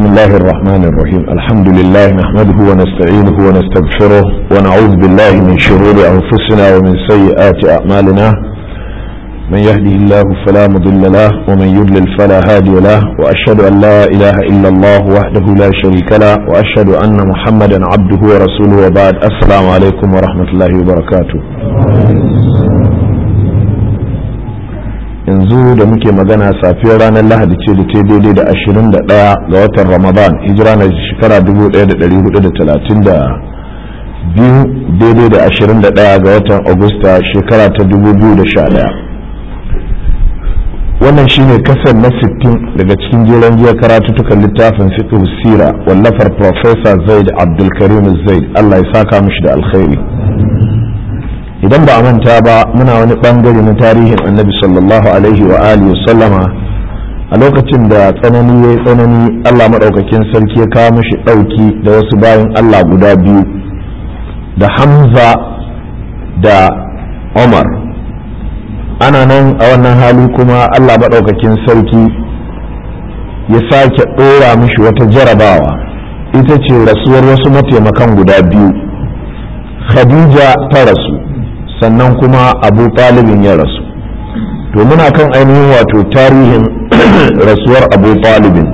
الله الرحمن الرحيم الحمد لله نحمده ونستعينه ونستغفره ونعوذ بالله من شرور أنفسنا ومن سيئات أعمالنا من يهده الله فلا مضل له ومن يضلل فلا هادي له وأشهد أن لا إله إلا الله وحده لا شريك له وأشهد أن محمدا عبده ورسوله وبعد السلام عليكم ورحمة الله وبركاته yanzu da muke magana safiyar ranar lahadi ce da ta daidai da 21 ga watan ramadan hijira na shekara 1432 daidai da 21 ga watan agusta shekara ta 2011 wannan shine kasar na 60 daga cikin jeren jiya karatutukan littafin fiqh sira wallafar professor zaid abdulkarim zaid allah ya saka mishi da alkhairi idan ba a manta ba muna wani bangare na tarihin annabi sallallahu alaihi wa alihi sallama a lokacin da tsanani ya yi tsanani allah maɗaukakin sarki ya kawo mishi ɗauki da wasu bayan allah guda biyu da hamza da omar ana nan a wannan hali kuma allah maɗaukakin sarki ya sake ɗora mishi wata jarabawa ita ce rasuwar wasu mataimakan guda biyu khadija ta rasu sannan kuma abu talibin ya rasu to muna kan ainihin wato tarihin rasuwar abu talibin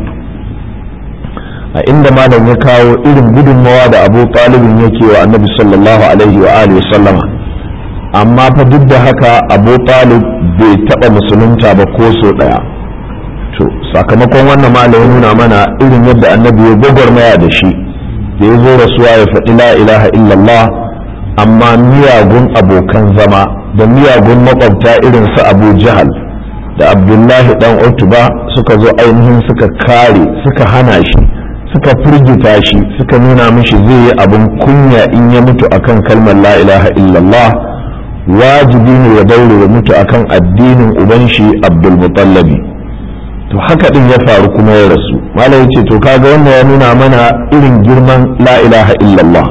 a inda malam ya kawo irin gudunmawa da abu talibin yake wa annabi sallallahu alaihi wa alihi sallama amma fa duk da haka abu talib bai taɓa musulunta ba ko so ɗaya to sakamakon wannan malam ya nuna mana irin yadda annabi ya gwagwarmaya da shi da ya zo rasuwa ya faɗi la ilaha illallah amma miyagun abokan zama da miyagun makwabta irin su abu jahal da abdullahi dan utuba suka zo ainihin suka kare suka hana shi suka firgita shi suka nuna mishi zai yi abin kunya in ya mutu akan kalmar la ilaha illallah wajibi ne ya daure ya mutu akan addinin uban shi abdul mutallabi to haka din ya faru kuma ya rasu malam yace to kaga wannan ya nuna mana irin girman la ilaha illallah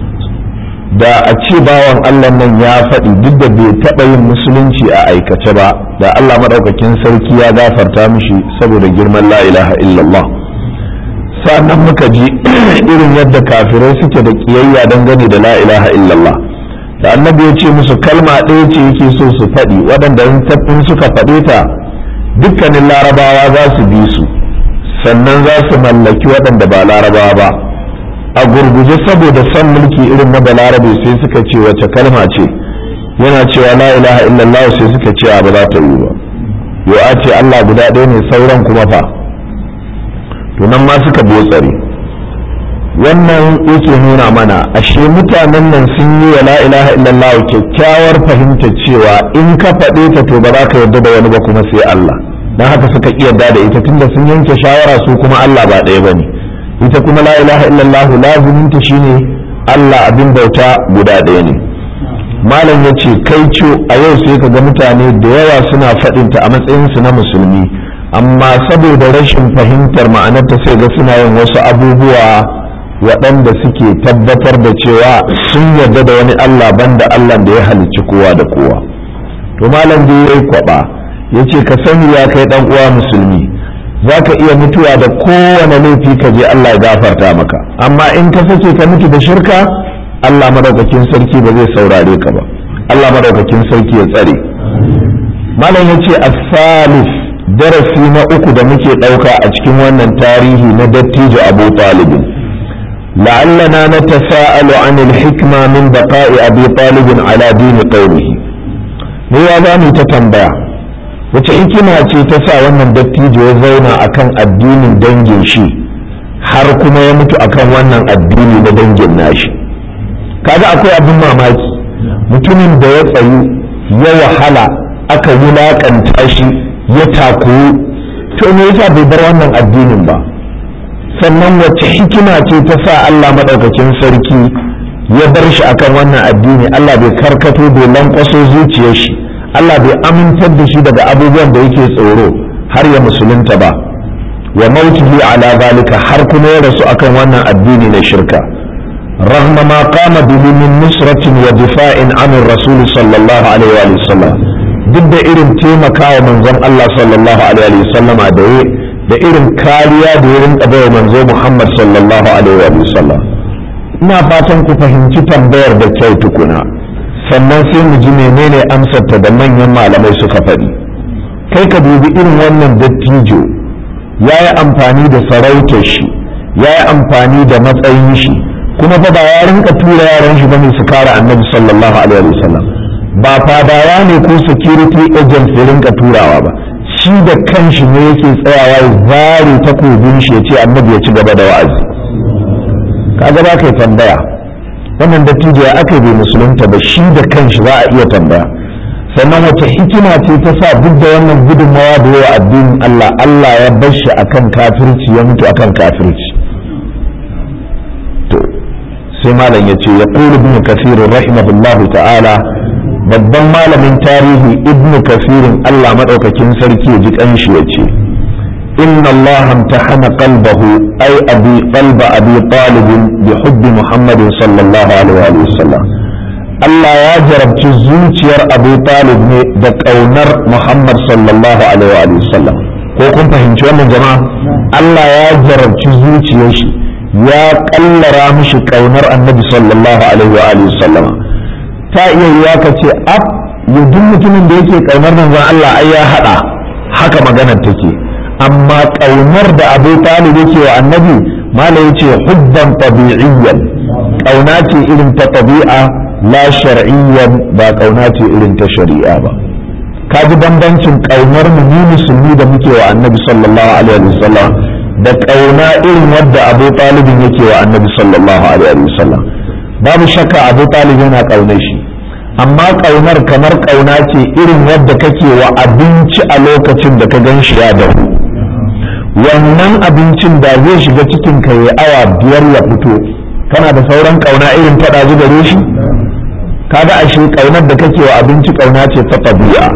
da a ce bawan Allah nan ya faɗi duk da bai taɓa yin musulunci a aikace ba da Allah maɗaukakin sarki ya gafarta mishi saboda girman la ilaha illallah sannan muka ji irin yadda kafirai suke da ƙiyayya dangane da la ilaha illallah da annabi ya ce musu kalma ɗaya ce yake so su faɗi waɗanda in suka faɗe ta dukkanin larabawa za su bi su sannan za su mallaki waɗanda ba larabawa ba a gurguje saboda son mulki irin na balarabe sai suka ce wace kalma ce yana cewa la ilaha illallah sai suka ce ba za ta yi ba yo a ce Allah guda ɗaya ne sauran kuma fa to nan ma suka botsare wannan yake nuna mana ashe mutanen nan sun yi wa la ilaha illallah kyakkyawar fahimtar cewa in ka faɗe ta to ba za ka yarda da wani ba kuma sai Allah dan haka suka iya yarda da ita tunda sun yanke shawara su kuma Allah ba ɗaya bane ita kuma la ilaha illallah laziminta shine Allah abin bauta guda ɗaya ne malam ya ce kai co a yau sai ka ga mutane da yawa suna faɗinta a matsayinsu na musulmi amma saboda rashin fahimtar ma'anarta sai ga suna yin wasu abubuwa waɗanda suke tabbatar da cewa sun yarda da wani Allah banda Allah da ya halicci kowa da kowa to malam da ya yi kwaɓa ya ce ka sani ya kai ɗan uwa musulmi za ka iya mutuwa da kowane laifi ka je Allah ya gafarta maka amma in ka sake ka mutu da shirka Allah madaukakin sarki ba zai saurare ka ba Allah madaukakin sarki ya tsare malam ya ce asalif darasi na uku da muke ɗauka a cikin wannan tarihi na dattijo abu talibin la'allana na tasa'alu anil hikma min baqa'i abi talibin ala dini qaumihi ne ya za mu ta tambaya wace hikima ce ta sa wannan dattijo ya zauna akan addinin dangin shi har kuma ya mutu akan wannan addini na dangin nashi kaga akwai abin mamaki mutumin da ya tsayu ya wahala aka wulaƙanta shi ya takoyi to me yasa bai bar wannan addinin ba sannan wace hikima ce ta sa Allah maɗaukakin sarki ya bar shi akan wannan addini Allah bai karkato bai lankwaso zuciyar shi Allah bai amintar da shi daga abubuwan da yake tsoro har ya musulunta ba wa mautihi ala zalika har kuma ya rasu akan wannan addini na shirka رغم ما قام به من نصرة ودفاع عن الرسول صلى الله عليه وآله وسلم duk da irin taimakawa manzon Allah sallallahu alaihi wasallama da ya da irin kariya da ya rinka bai manzo Muhammad sallallahu alaihi wa sallam ina fatan ku fahimci tambayar da kyau tukuna sannan sai mu ji menene amsarta da manyan malamai suka faɗi kai ka dubi irin wannan dattijo ya yi amfani da sarautar shi ya yi amfani da matsayin shi kuma fa ba ya rinka tura yaran shi bane su kare annabi sallallahu alaihi wa sallam ba fadawa ne ko security agents ya rinka turawa ba shi da kanshi ne yake tsayawa ya zare takobin shi ya ce annabi ya ci gaba da wa'azi kaga ba kai tambaya wannan dattijo ya aka bai musulunta ba shi da kanshi za a iya tambaya sannan wace hikima ce ta sa duk da wannan gudunmawa da yawa addinin Allah Allah ya bar shi akan kafirci ya mutu akan kafirci to sai malam ya ce ya qulu ibn kathir rahimahullahu ta'ala babban malamin tarihi ibn kafirin Allah maɗaukakin sarki ya ji ƙanshi ya ce inna Allah amtahana qalbahu ay abi qalba abi talib bi hubbi Muhammad sallallahu alaihi wa sallam Allah ya jarabci zuciyar Abu Talib ne da ƙaunar Muhammad sallallahu alaihi wa sallam ko kun fahimci wannan jama'a Allah ya jarabci zuciyar shi ya kallara mishi ƙaunar Annabi sallallahu alaihi wa sallam ta iya yiwa ka ce ab ya duk mutumin da yake ƙaunar manzon Allah ai ya haɗa haka maganar take amma ƙaunar da Abu Talib yake wa Annabi mala yace hubban tabi'iyyan ƙauna ce irin ta tabi'a la shar'iyyan ba ƙauna ce irin ta shari'a ba ka ji bambancin ƙaunar mu ni musulmi da muke wa Annabi sallallahu alaihi wasallam da ƙauna irin wadda Abu Talib yake wa Annabi sallallahu alaihi wasallam babu shakka Abu Talib yana ƙaunar shi amma ƙaunar kamar ƙauna ce irin wadda kake wa abinci a lokacin da ka gan shi ya dahu wannan abincin da zai shiga cikin ka ya awa biyar ya fito kana da sauran ƙauna irin faɗa ji gare shi kaga ashe ƙaunar da kake wa abinci ƙauna ce ta tabi'a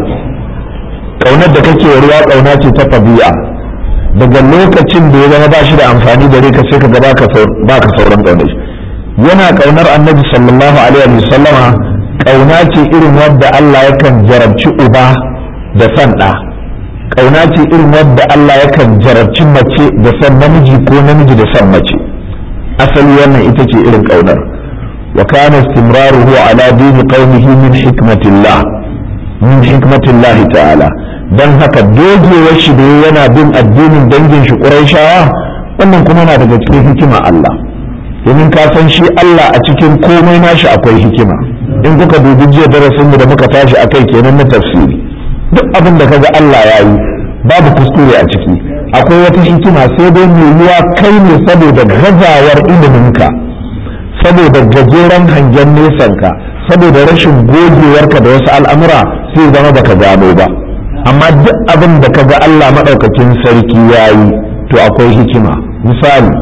ƙaunar da kake wa ruwa ƙauna ce ta tabi'a daga lokacin da ya zama ba shi da amfani gare ka sai ka ga baka sauran ƙaunar shi yana ƙaunar annabi sallallahu alaihi wa sallama ƙauna ce irin wadda Allah yakan jarabci uba da san ɗa ƙauna ce irin wadda Allah yakan jarabci mace da san namiji ko namiji da san mace asali wannan ita ce irin ƙaunar wa kana istimraruhu ala dini qaumihi min hikmatillah min hikmatillah ta'ala dan haka dogewar shi da yana bin addinin dangin shi Qurayshawa wannan kuma na daga cikin hikima Allah domin ka san shi Allah a cikin komai nashi akwai hikima in kuka dubi jiya darasin mu da muka tashi akai kenan na tafsiri duk abin da kaga Allah ya yi babu kuskure a ciki akwai wata hikima sai dai mai yiwa kai ne saboda gazawar iliminka saboda gajeren hangen nesanka saboda rashin gogewarka da wasu al'amura sai zama baka gano ba amma duk abin da kaga Allah maɗaukakin sarki ya yi to akwai hikima misali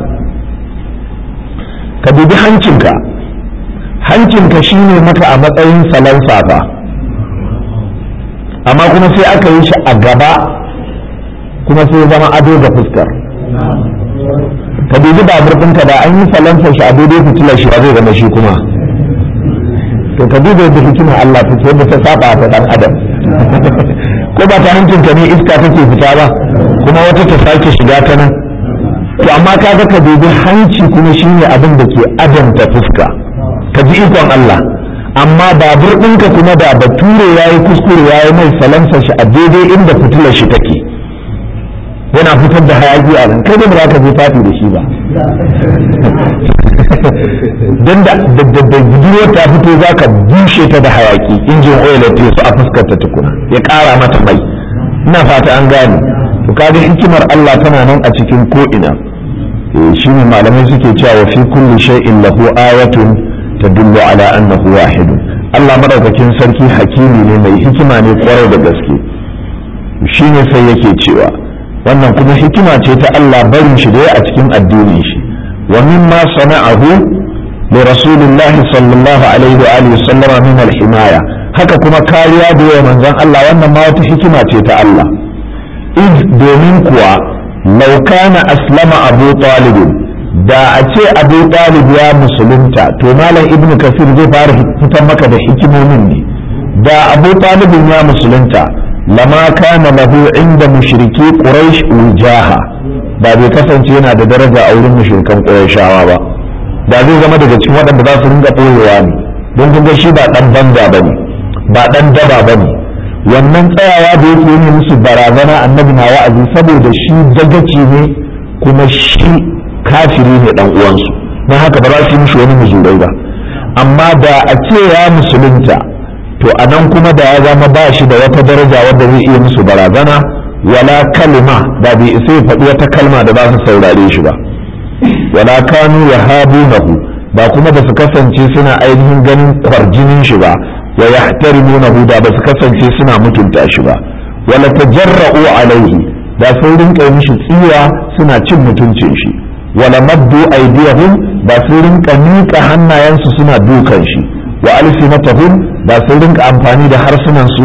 ka dubi hancinka hancinka shine maka a matsayin salon safa amma kuma sai aka yi shi a gaba kuma sai zama ado ga fuskar ka dubi babur ɗinka da an yi salansa shi a daidai fitilar shi zai zama shi kuma to ka duba yadda hikima Allah ta yadda ta saba ta dan adam ko ba ta hancinka ne iska take fita ba kuma wata ta sake shiga ta nan to amma kaga ka dubi hanci kuma shine abin da ke adanta fuska ka ji ikon Allah amma babur ɗinka kuma da bature ya yi kuskure ya yi mai salansa shi a daidai inda fitilar shi take yana fitar da hayaki a nan kai da ba ka je fati da shi ba don da budurwar ta fito za ka bushe ta da hayaki injin oil ya su a fuskar ta tukuna ya ƙara mata mai ina fata an gane to kaga hikimar Allah tana nan a cikin ko'ina shi ne malamai suke cewa fi kulli shay'in lahu ayatun tadullu ala annahu wahidun Allah madaukakin sarki hakimi ne mai hikima ne kwarai da gaske shine sai yake cewa wannan kuma hikima ce ta Allah barin shi da a cikin addinin shi wa mimma sana'ahu li rasulillah sallallahu alaihi wa alihi sallama min al-himaya haka kuma kariya da yawa manzon Allah wannan ma wata hikima ce ta Allah id domin kuwa law kana aslama abu talib da a ce abu talib ya musulunta to malam ibnu kasir zai fara fitar maka da hikimomin ne da abu talibin ya musulunta lama kana lahu inda mushriki quraish wujaha ba bai kasance yana da daraja a wurin mushrikan ƙurashawa ba da zai zama daga cikin waɗanda za su ringa ɓoyewa ne don kun ga shi ba ɗan banza ba ne ba ɗan daba ba ne wannan tsayawa da yake yi musu barazana annabi na wa'azi saboda shi dagaci ne kuma shi kafiri ne ɗan uwansu don haka ba za su yi mishi wani muzurai ba amma da a ce ya musulunta to a nan kuma da ya zama ba shi da wata daraja wadda zai iya musu barazana wala kalma da bai isa ya faɗi wata kalma da za su saurare shi ba wala kanu ya habunahu ba kuma ba su kasance suna ainihin ganin kwarjinin shi ba wa yahtarimunahu da ba su kasance suna mutunta shi ba wala tajarra'u alaihi da sun rinka mishi tsiwa suna cin mutuncin shi wala maddu aydiyahum ba sun rinka miƙa hannayensu suna dukan shi wa alsinatahum ba sun rinka amfani da harsunan su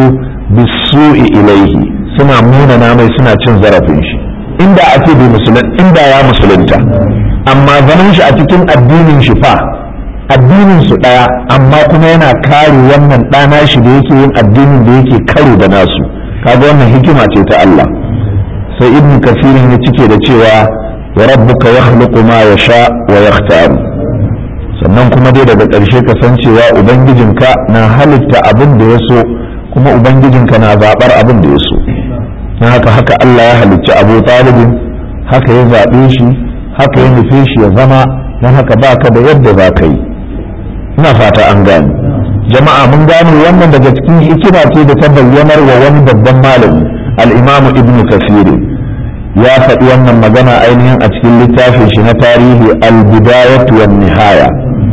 bisu'i ilaihi suna munana mai suna cin zarafin shi inda a ce bai musulun inda ya musulunta amma zaman shi a cikin addinin shi fa addinin su daya amma kuma yana kare wannan ɗana shi da yake yin addinin da yake karo da nasu kaga wannan hikima ce ta Allah sai ibn kasirin ya cike da cewa wa rabbuka yakhluqu ma yasha wa yakhtaru sannan kuma dai daga ƙarshe ka san cewa ubangijinka na halitta abin da ya so kuma ubangijinka na zaɓar abin da ya so na haka haka Allah ya halicci abu talibin haka ya zaɓe shi haka ya nufe shi ya zama don haka ba ka da yadda za ka yi ina fata an gane jama'a mun gane wannan daga cikin hikima ce da ta bayyanar wa wani babban malami al-imamu ibnu kasir ya faɗi wannan magana ainihin a cikin littafin shi na tarihi al-bidayatu wan nihaya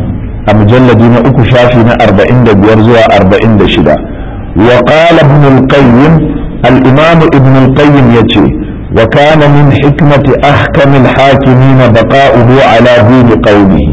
a mujalladi na uku shafi na 45 zuwa 46 wa qala ibn al-qayyim الإمام ابن القيم يتي وكان من حكمة أحكم الحاكمين بقاؤه على دين قومه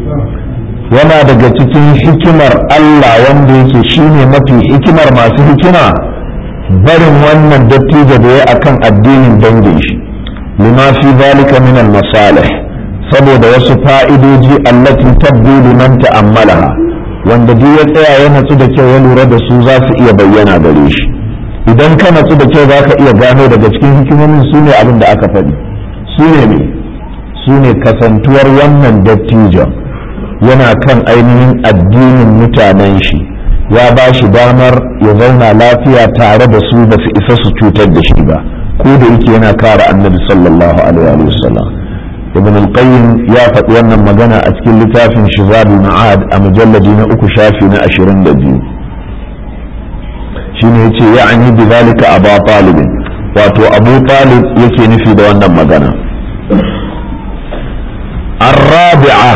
yana daga cikin hikimar Allah wanda yake shine mafi hikimar masu hikima barin wannan dattijo da ya akan addinin dangin shi lima fi zalika min al-masalih saboda wasu fa'idoji allati tabdu liman ta'ammalaha wanda duk ya tsaya ya natsu da kyau ya lura da su za su iya bayyana gare shi idan ka natsu da kyau za ka iya gano daga cikin hikimomin su ne abin da aka faɗi su ne ne su ne kasantuwar wannan dattijon yana kan ainihin addinin mutanen shi ya ba shi damar ya zauna lafiya tare da su ba su isa su cutar da shi ba ko da yake yana kare annabi sallallahu alaihi wa sallam ibn al-qayyim ya faɗi wannan magana a cikin littafin shizabul ma'ad a mujalladi na uku shafi na ashirin da biyu shine yace ya'ani bi zalika abu talib wato abu talib yake nufi da wannan magana الرابعة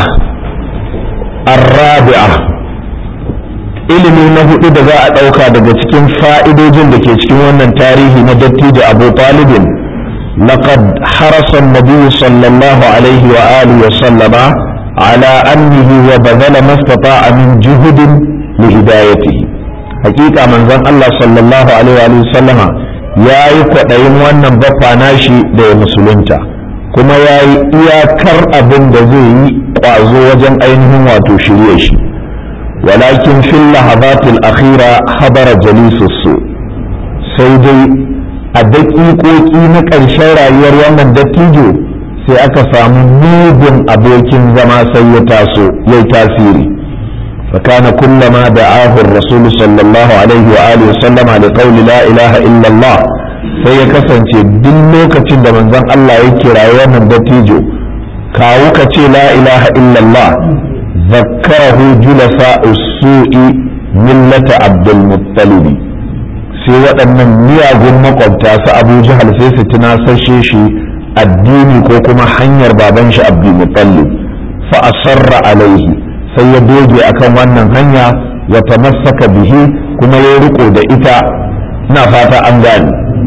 الرابعة ilimi na hudu da za a ɗauka daga cikin fa'idojin da ke cikin wannan tarihi na dattijo abu talibin لقد حرص النبي صلى الله عليه وآله وسلم على أنه وبذل ما استطاع من جهد لهدايته hakika manzon Allah sallallahu alaihi wa sallama ya yi kwaɗayin wannan baffa nashi da ya musulunta kuma ya yi iyakar abin da zai yi ƙwazo wajen ainihin wato shirye shi walakin fil lahabatil akhira habara jalisus su sai dai a daƙiƙoƙi na ƙarshen rayuwar wannan dattijo sai aka samu mugun abokin zama sai ya taso yayi tasiri فكان كلما دعاه الرسول صلى الله عليه وآله وسلم لقول لا إله إلا الله sai ya kasance duk lokacin da manzon Allah ya kira wannan dattijo kawo ka ce la ilaha illallah zakkarahu julasa usu'i millata abdul muttalib sai waɗannan miyagun makwabta su abu jahal sai su tunasashe shi addini ko kuma hanyar baban shi abdul muttalib fa asarra alaihi sai ya doge akan wannan hanya ya tamassaka bihi kuma ya riko da ita ina fata an gane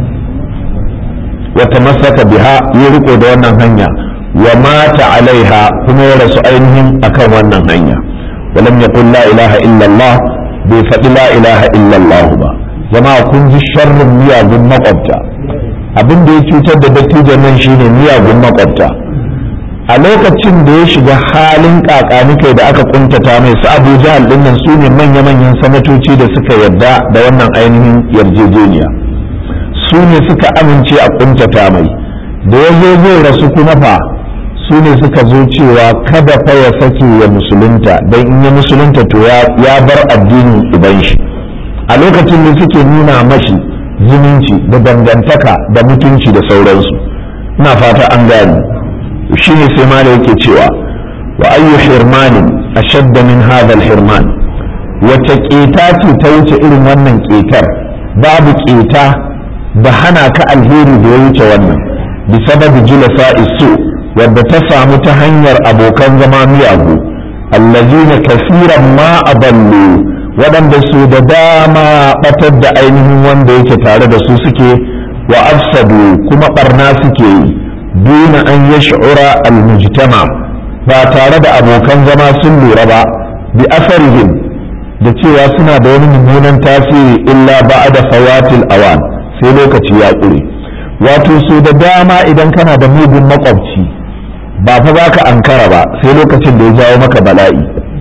ya tamassaka biha ya riko da wannan hanya wa mata alaiha kuma ya rasu ainihin akan wannan hanya walam yaqul la ilaha illallah bai faɗi la ilaha illallah ba jama'a kun ji sharrin miyagun makwabta abin da ya cutar da dattijan nan shine miyagun makwabta a lokacin da ya shiga halin kakanikai da aka kuntata mai su abu jahal dinnan su ne manya-manyan sanatoci da suka yarda da wannan ainihin yarjejeniya su ne suka amince a kuntata mai da ya zo zai rasu kuma fa su ne suka zo cewa kada fa ya sake ya musulunta don in ya musulunta to ya bar addinin uban shi a lokacin da suke nuna mashi zumunci da dangantaka da mutunci da sauransu ina fata an gani shi ne sai ma da yake cewa wa ayyu hirmanin ashadda min hadha hirman wace ƙeta ce ta wuce irin wannan ƙetar babu ƙeta da hana ka alheri da ya wuce wannan bi sababi julasa isu wadda ta samu ta hanyar abokan zama miyagu allazina kasiran ma aballu waɗanda su da dama batar da ainihin wanda yake tare da su suke wa afsadu kuma barna suke yi duna an yash'ura al-mujtama ba tare da abokan zama sun lura ba bi asarihim da cewa suna da wani mummunan tasiri illa ba'da fawatil awan sai lokaci ya ƙure wato so da dama idan kana da mugun makwabci ba fa za ka ankara ba sai lokacin da ya jawo maka bala'i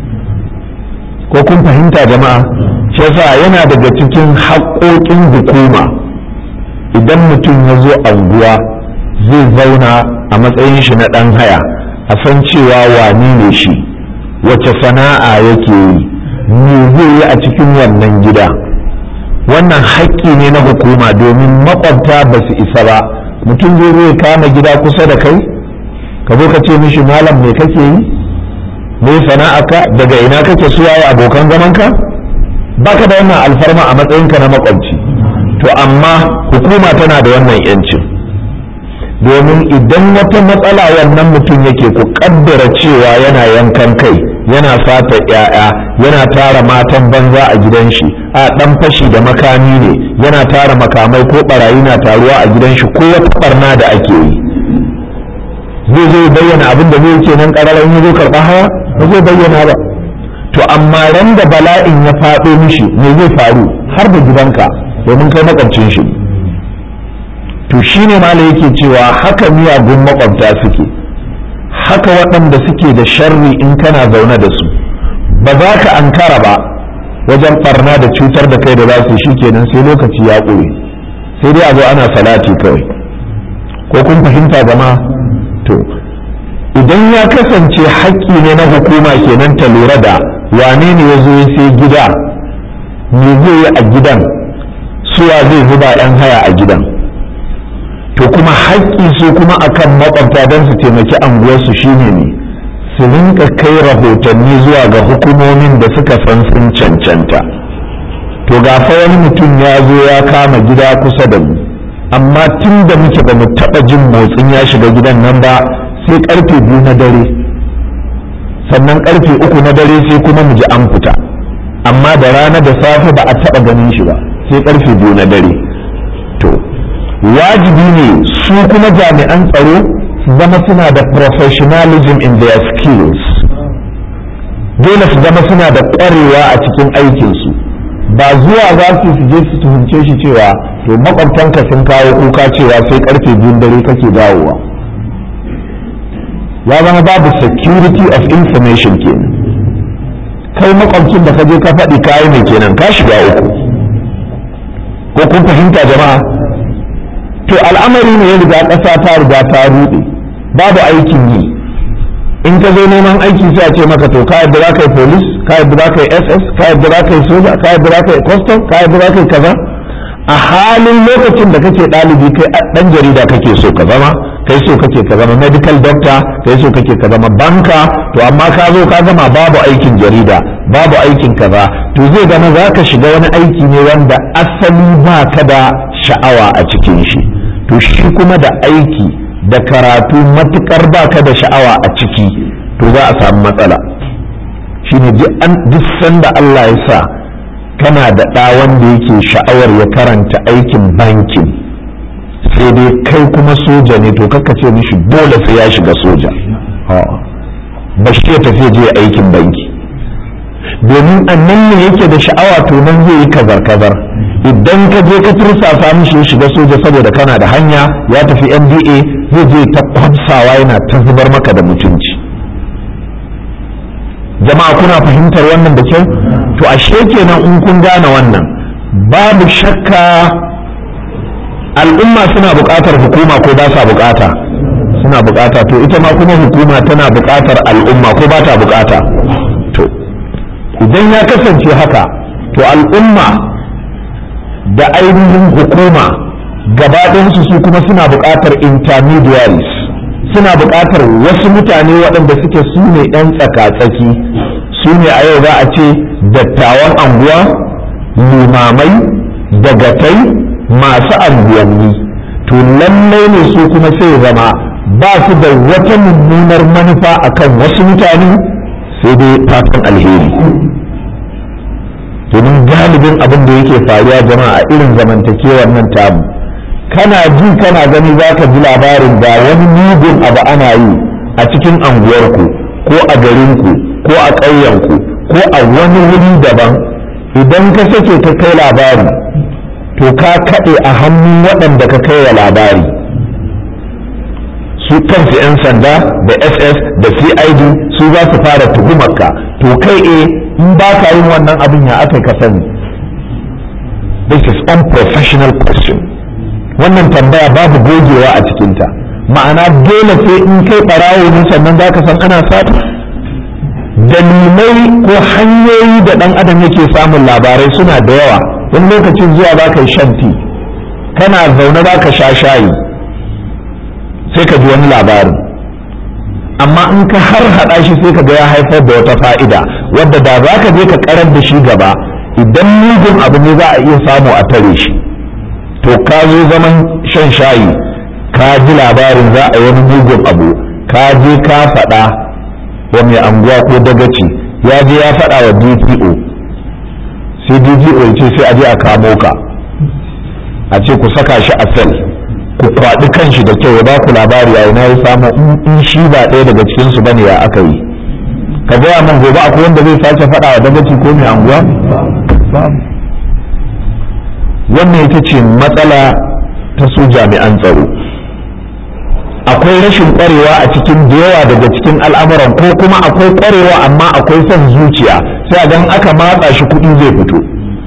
ko kun fahimta jama'a shi yasa yana daga cikin haƙoƙin hukuma idan mutum ya zo anguwa zai zauna a matsayin shi na ɗan haya a san cewa wani ne shi wace sana'a yake yi me zai yi a cikin wannan gida wannan haƙƙi ne na hukuma domin makwabta ba su isa ba mutum zai zai kama gida kusa da kai ka zo ka ce mishi malam me kake yi me sana'aka daga ina kake suwaye abokan zamanka baka da wannan alfarma a matsayinka na makwabci to amma hukuma tana da wannan yancin domin idan wata matsala wannan mutum yake ku kaddara cewa yana yankan kai yana fata ya'ya yana tara matan banza a gidan shi a dan fashi da makami ne yana tara makamai ko barayi na taruwa a gidan shi ko wata barna da ake yi zai zo bayyana abin da zai ce nan ƙararren ya zo karɓa haya ba zai bayyana ba to amma ran da bala'in ya faɗo mishi me zai faru har da gidanka domin kai makwabcin shi to shine ma yake cewa haka miyagun makwabta suke haka waɗanda suke da sharri in kana zaune da su ba za ka ankara ba wajen ɓarna da cutar da kai da za su shi kenan sai lokaci ya ƙure sai dai a zo ana salati kawai ko kun fahimta jama'a to idan ya kasance haƙƙi ne na hukuma kenan ta lura da wane ne ya zo ya sai gida me zai yi a gidan suwa zai zuba 'yan haya a gidan to kuma haƙƙi su kuma akan makwabta don su taimaki anguwarsu shine ne su rinka kai rahotanni zuwa ga hukumomin da suka san sun cancanta to ga fa wani mutum ya zo ya kama gida kusa da mu amma tun da muke ba mu taɓa jin motsin ya shiga gidan nan ba sai karfe biyu na dare sannan karfe uku na dare sai kuma mu ji an fita amma da rana da safe ba a taɓa ganin shi ba sai karfe biyu na dare to wajibi ne su kuma jami'an tsaro su zama suna da professionalism in their skills dole su zama suna da ƙwarewa a cikin aikinsu ba zuwa za su su je su tuhumce shi cewa to makwabtanka sun kawo kuka cewa sai karfe biyun dare kake dawowa ya zama babu security of information kenan kai makwabcin da ka je ka faɗi kayi mai kenan ka shiga uku ko kun fahimta jama'a to al'amari ne ya riga ƙasa ta riga ta ruɗe babu aikin yi in ka zo neman aiki sai a ce maka to ka yadda za ka yi police ka yadda za ka yi ss ka yadda za ka yi soja ka yadda za ka yi custom ka yadda za ka yi kaza a halin lokacin da kake ɗalibi kai ɗan jarida kake so ka zama kai so kake ka zama medical doctor kai so kake ka zama banka to amma ka zo ka zama babu aikin jarida babu aikin kaza to zai zama za ka shiga wani aiki ne wanda asali ba ka da sha'awa a cikin shi to shi kuma da aiki da karatu matukar ba ka da sha'awa a ciki to za a samu matsala shine duk sanda Allah ya sa kana da ɗa wanda yake sha'awar ya karanta aikin bankin sai dai kai kuma soja ne to kaka ce mishi dole sai ya shiga soja ba shi ya tafi je aikin banki domin annan ne yake da sha'awa to nan zai yi kazar kazar idan ka je ka tursasa mishi ya shiga soja saboda kana da hanya ya tafi nda zai je ta kwamsawa yana ta zubar maka da mutunci jama'a kuna fahimtar wannan da kyau to ashe kenan in kun gane wannan babu shakka al'umma suna buƙatar hukuma ko ba sa buƙata suna buƙata to ita ma kuma hukuma tana buƙatar al'umma ko ba ta buƙata to idan ya kasance haka to al'umma da ainihin hukuma gabaɗinsu su kuma suna buƙatar intermediaries suna buƙatar wasu mutane waɗanda suke su ne ɗan tsaka-tsaki su ne a yau za a ce dattawan anguwa limamai dagatai masu anguwanni to lallai ne su kuma sai zama ba su da wata mummunar manufa akan wasu mutane sai dai fatan alheri domin galibin abin da yake faruwa jama'a irin zamantakewar nan tamu kana ji kana gani za ka ji labarin ga wani mugun abu ana yi a cikin anguwarku ko a garinku ko a ƙauyenku ko a wani wuri daban idan ka sake ka kai labari to ka kaɗe a hannun waɗanda ka kai wa labari su kansu 'yan sanda da ss da cid su za su fara tuhumarka to kai e in ba ka yin wannan abin ya aka ka sani this is unprofessional question wannan tambaya babu gogewa a cikinta ma'ana dole sai in kai ɓarawo ne sannan za ka san ana sata dalilai ko hanyoyi da ɗan adam yake samun labarai suna da yawa wani lokacin zuwa za ka yi shanti kana zaune za ka sha shayi sai ka ji wani labarin amma in ka har haɗa shi sai ka ga ya haifar da wata fa'ida wadda da za ka je ka karar da shi gaba idan mugun abu ne za a iya samu a tare shi to ka zo zaman shan shayi ka ji labarin za a yi wani mugun abu ka je ka faɗa wa mai anguwa ko dagaci ya je ya faɗa wa dpo sai dpo ya ce sai a je a kamo ka a ce ku saka shi a sel ku kwaɗi kanshi da kyau ya ba ku labari a ina ya samu in shi ba ɗaya daga cikinsu bane ya aka yi ka gaya min gobe akwai wanda zai sake faɗa wa dagaci ko mai anguwa wannan ita ce matsala ta su jami'an tsaro akwai rashin ƙwarewa a cikin da yawa daga cikin al'amuran ko kuma akwai ƙwarewa amma akwai son zuciya sai a gan aka matsa shi kuɗi zai fito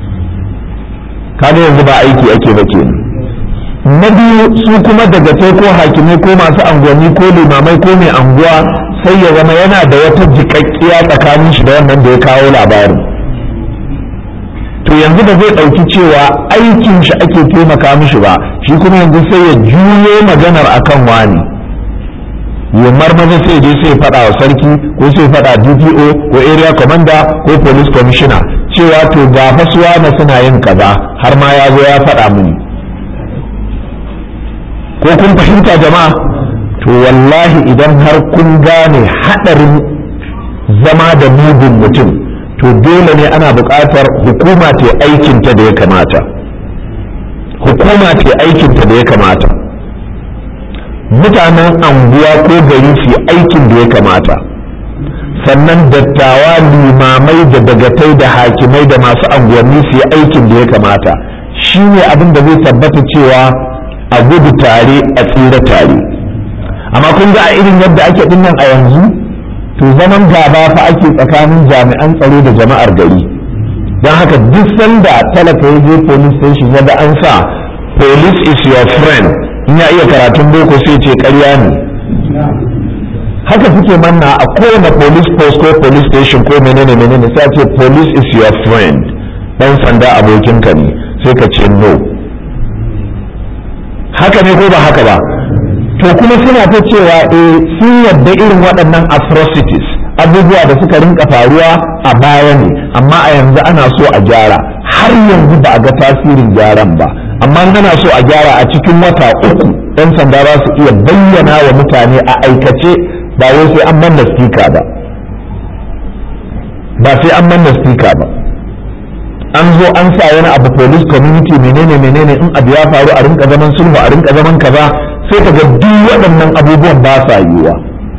kaga yanzu ba aiki ake ba kenan na biyu su kuma daga sai ko hakimai ko masu anguwanni ko limamai ko mai anguwa sai ya zama yana da wata jiƙaƙƙiya tsakanin shi da wannan da ya kawo labarin to yanzu da zai ɗauki cewa aikin shi ake taimaka mishi ba shi kuma yanzu sai ya juyo maganar akan wani ya marmaza sai je sai faɗa wa sarki ko sai faɗa dpo ko area commander ko police commissioner cewa to ga fasuwa na suna yin kaza har ma ya zo ya faɗa mini ko kun fahimta jama'a to wallahi idan har kun gane haɗarin zama da mugun mutum to dole ne ana buƙatar hukuma ta aikinta da ya kamata hukuma ta aikinta da ya kamata mutanen anguwa ko gari su aikin da ya kamata sannan dattawa limamai da dagatai da hakimai da masu anguwanni su yi aikin da ya kamata shi ne abin da zai tabbata cewa a gudu tare a tsira tare amma kun ga a irin yadda ake dinnan a yanzu to zaman gaba fa ake tsakanin jami'an tsaro da jama'ar gari don haka duk sanda talaka ya je police station ya ga an sa police is your friend in ya iya karatun boko sai ce karya ne haka suke manna a kowane police post ko police station ko menene menene sai ce police is your friend dan sanda abokinka ne sai ka ce no haka ne ko ba haka ba to kuma suna ta cewa eh sun yadda irin waɗannan atrocities abubuwa da suka rinka faruwa a baya ne amma a yanzu ana so a gyara har yanzu ba a ga tasirin gyaran ba amma ana so a gyara a cikin wata uku ɗan sanda za su iya bayyana wa mutane a aikace ba wai sai an manna stika ba ba sai an manna stika ba an zo an sa wani abu police community menene menene in abu ya faru a rinka zaman sulhu a rinka zaman kaza sai ka ga duk waɗannan abubuwan ba sa yiwuwa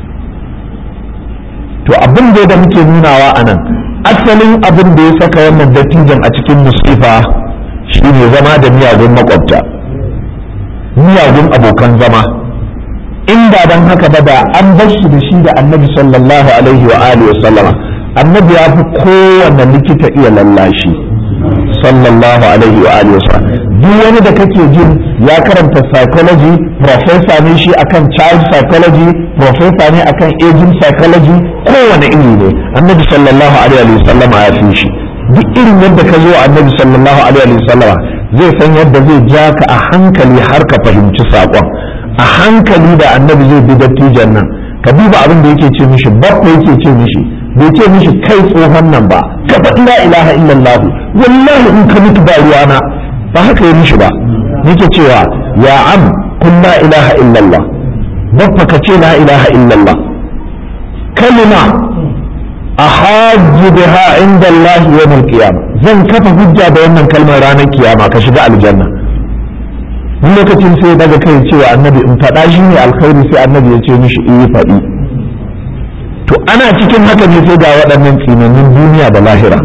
to abin da da muke nunawa a nan asalin abin da ya saka wannan dattijan a cikin musifa shine zama da miyagun makwabta miyagun abokan zama in ba dan haka ba da an bar shi da shi da annabi sallallahu alaihi wa alihi wa sallama annabi ya fi kowanne likita iya lallashi sallallahu alaihi wa alihi wa sallam duk wani da kake jin ya karanta psychology professor ne shi akan child psychology professor ne akan aging psychology kowane iri ne annabi sallallahu alaihi wa sallama ya fi shi duk irin yadda ka zo annabi sallallahu alaihi wa sallama zai san yadda zai ja ka a hankali har ka fahimci saƙon a hankali da annabi zai bi dattijan nan ka duba abin da yake ce mishi babba yake ce mishi bai ce mishi kai tsohon nan ba ka faɗi la ilaha illallah wallahi in ka mutu ba ruwana ba haka yi mishi ba yake cewa ya am kun la ilaha illallah babba ka ce la ilaha illallah kalima ahajju biha inda Allah yawm al-qiyamah zan kafa hujja da wannan kalmar ranar kiyama ka shiga aljanna wani lokacin sai daga kai cewa annabi in faɗa shi ne alkhairi sai annabi ya ce mishi in yi faɗi to ana cikin haka ne sai ga waɗannan tsinannin duniya da lahira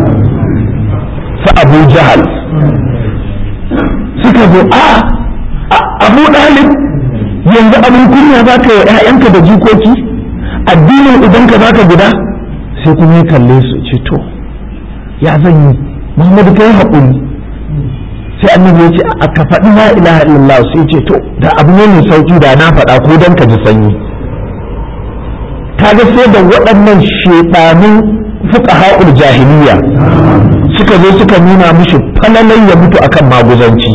su abu jahal suka zo a abu ɗalib yanzu abin kunya za ka yi ‘ya'yanka da jikoki addinin idanka za ka guda sai kuma ya kalle su ce to ya zan yi muhammadu kai haƙuri sai annabi ya ce a ka faɗi la ilaha illallah sai ce to da abu ne mai sauki da na faɗa ko don ka ji sanyi kaga sai da waɗannan shedanun fuqaha'ul jahiliya suka zo suka nuna mishi falalai ya mutu akan maguzanci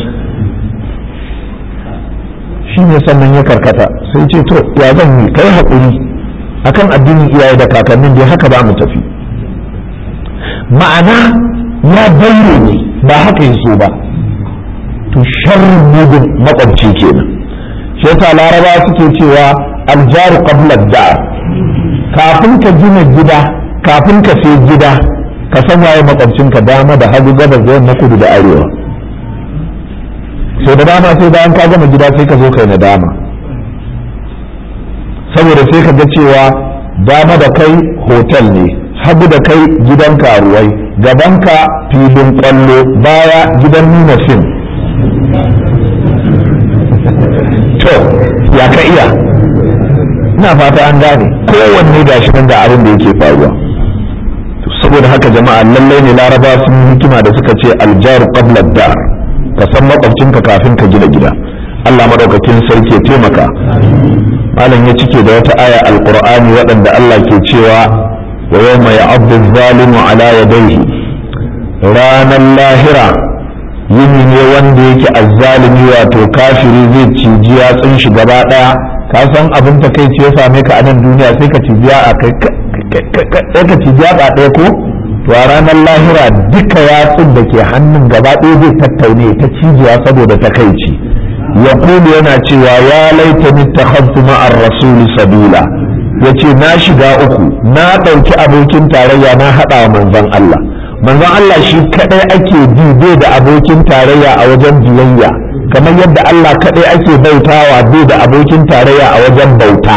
shine sannan ya karkata sai ce to ya zan yi kai haƙuri akan addinin iyaye da kakannin dai haka ba mu tafi ma'ana ya bayyana ne ba haka yaso ba to sharrin mugun makwabci kenan shi yasa laraba suke cewa aljaru qabla dar kafin ka gina gida kafin ka sai gida ka san waye makwabcinka dama da hagu gabas da yamma kudu da arewa sai da dama sai bayan ka gama gida sai ka zo kai na dama saboda sai ka ga cewa dama da kai hotel ne hagu da kai gidan karuwai gabanka filin kwallo baya gidan nuna fim to ya ka iya ina fata an gane kowanne gashi nan da abin da yake faruwa saboda haka jama'a lallai ne laraba sun hikima da suka ce aljaru qabla dar ka san makwabcinka kafin ka gina gida Allah madaukakin sarki ya taimaka malam ya cike da wata aya alqur'ani waɗanda Allah ke cewa wa yawma ya'addu zalimu ala yadayhi ranar lahira yini ne wanda yake azzalimi wato kafiri zai ciji yatsun shi gaba daya ka san abin ta kai ya same ka a nan duniya sai ka ciji a kai sai ka ciji a ɗaya ko to a ranar lahira duka yatsun da ke hannun gaba ɗaya zai tattaune ta cijiya saboda takaici ya yana cewa ya laita mittakhadtu ma'ar rasuli sabila yace na shiga uku na ɗauki abokin tarayya na haɗa wa manzon Allah manzon Allah shi kadai ake bi bai da abokin tarayya a wajen biyayya kamar yadda Allah kadai ake bautawa bai da abokin tarayya a wajen bauta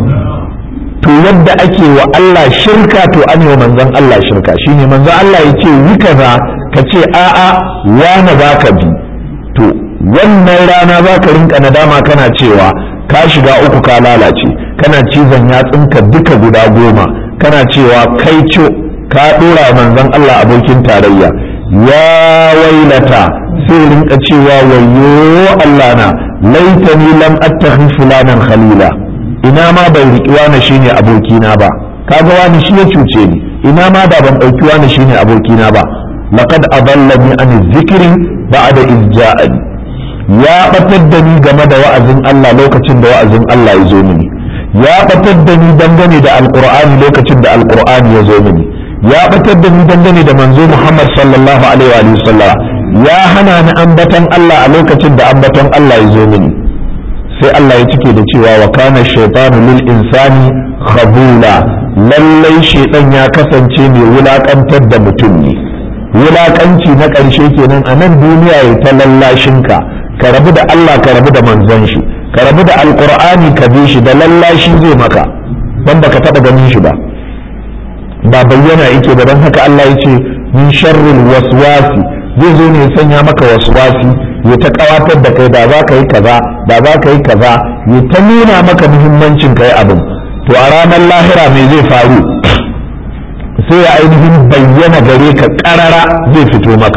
to yadda ake wa Allah shirka to an wa manzon Allah shirka shine manzon Allah ya ce yi kaza ka ce a'a wani za ka bi to wannan rana za ka rinka nadama kana cewa ka shiga uku ka lalace kana cizon yatsunka duka guda goma kana cewa kai co ka dora manzon Allah abokin tarayya ya wailata sai rinka cewa wayo Allah na laitani lam attakhid fulanan khalila ina ma bai riƙi wani shine abokina ba kaga wani shi ya cuce ni ina ma da ban ɗauki wani shine abokina ba laqad adallani an zikri ba'da iz ja'ani ya batar da ni game da wa'azin Allah lokacin da wa'azin Allah ya zo mini ya batar da ni dangane da alqur'ani lokacin da alqur'ani ya zo mini ya batar da ni dangane da manzo Muhammad sallallahu alaihi wa sallam ya hana ni ambaton Allah a lokacin da ambaton Allah ya zo mini sai Allah ya cike da cewa wa kana shaytanu lil insani khabula lallai shaytan ya kasance mai wulakantar da mutum ne wulakanci na ƙarshe kenan a nan duniya ya ta lallashinka ka rabu da Allah ka rabu da manzon shi ka rabu da alqur'ani ka bi shi da lallashi zai maka dan baka taba ganin shi ba ba bayyana yake ba don haka Allah ya ce min sharril waswasi zai zo ne sanya maka waswasi ya ta kawatar da kai da za ka yi kaza da za ka yi kaza ya ta nuna maka muhimmancin kai abin to a ranar lahira me zai faru sai ya ainihin bayyana gare ka karara zai fito maka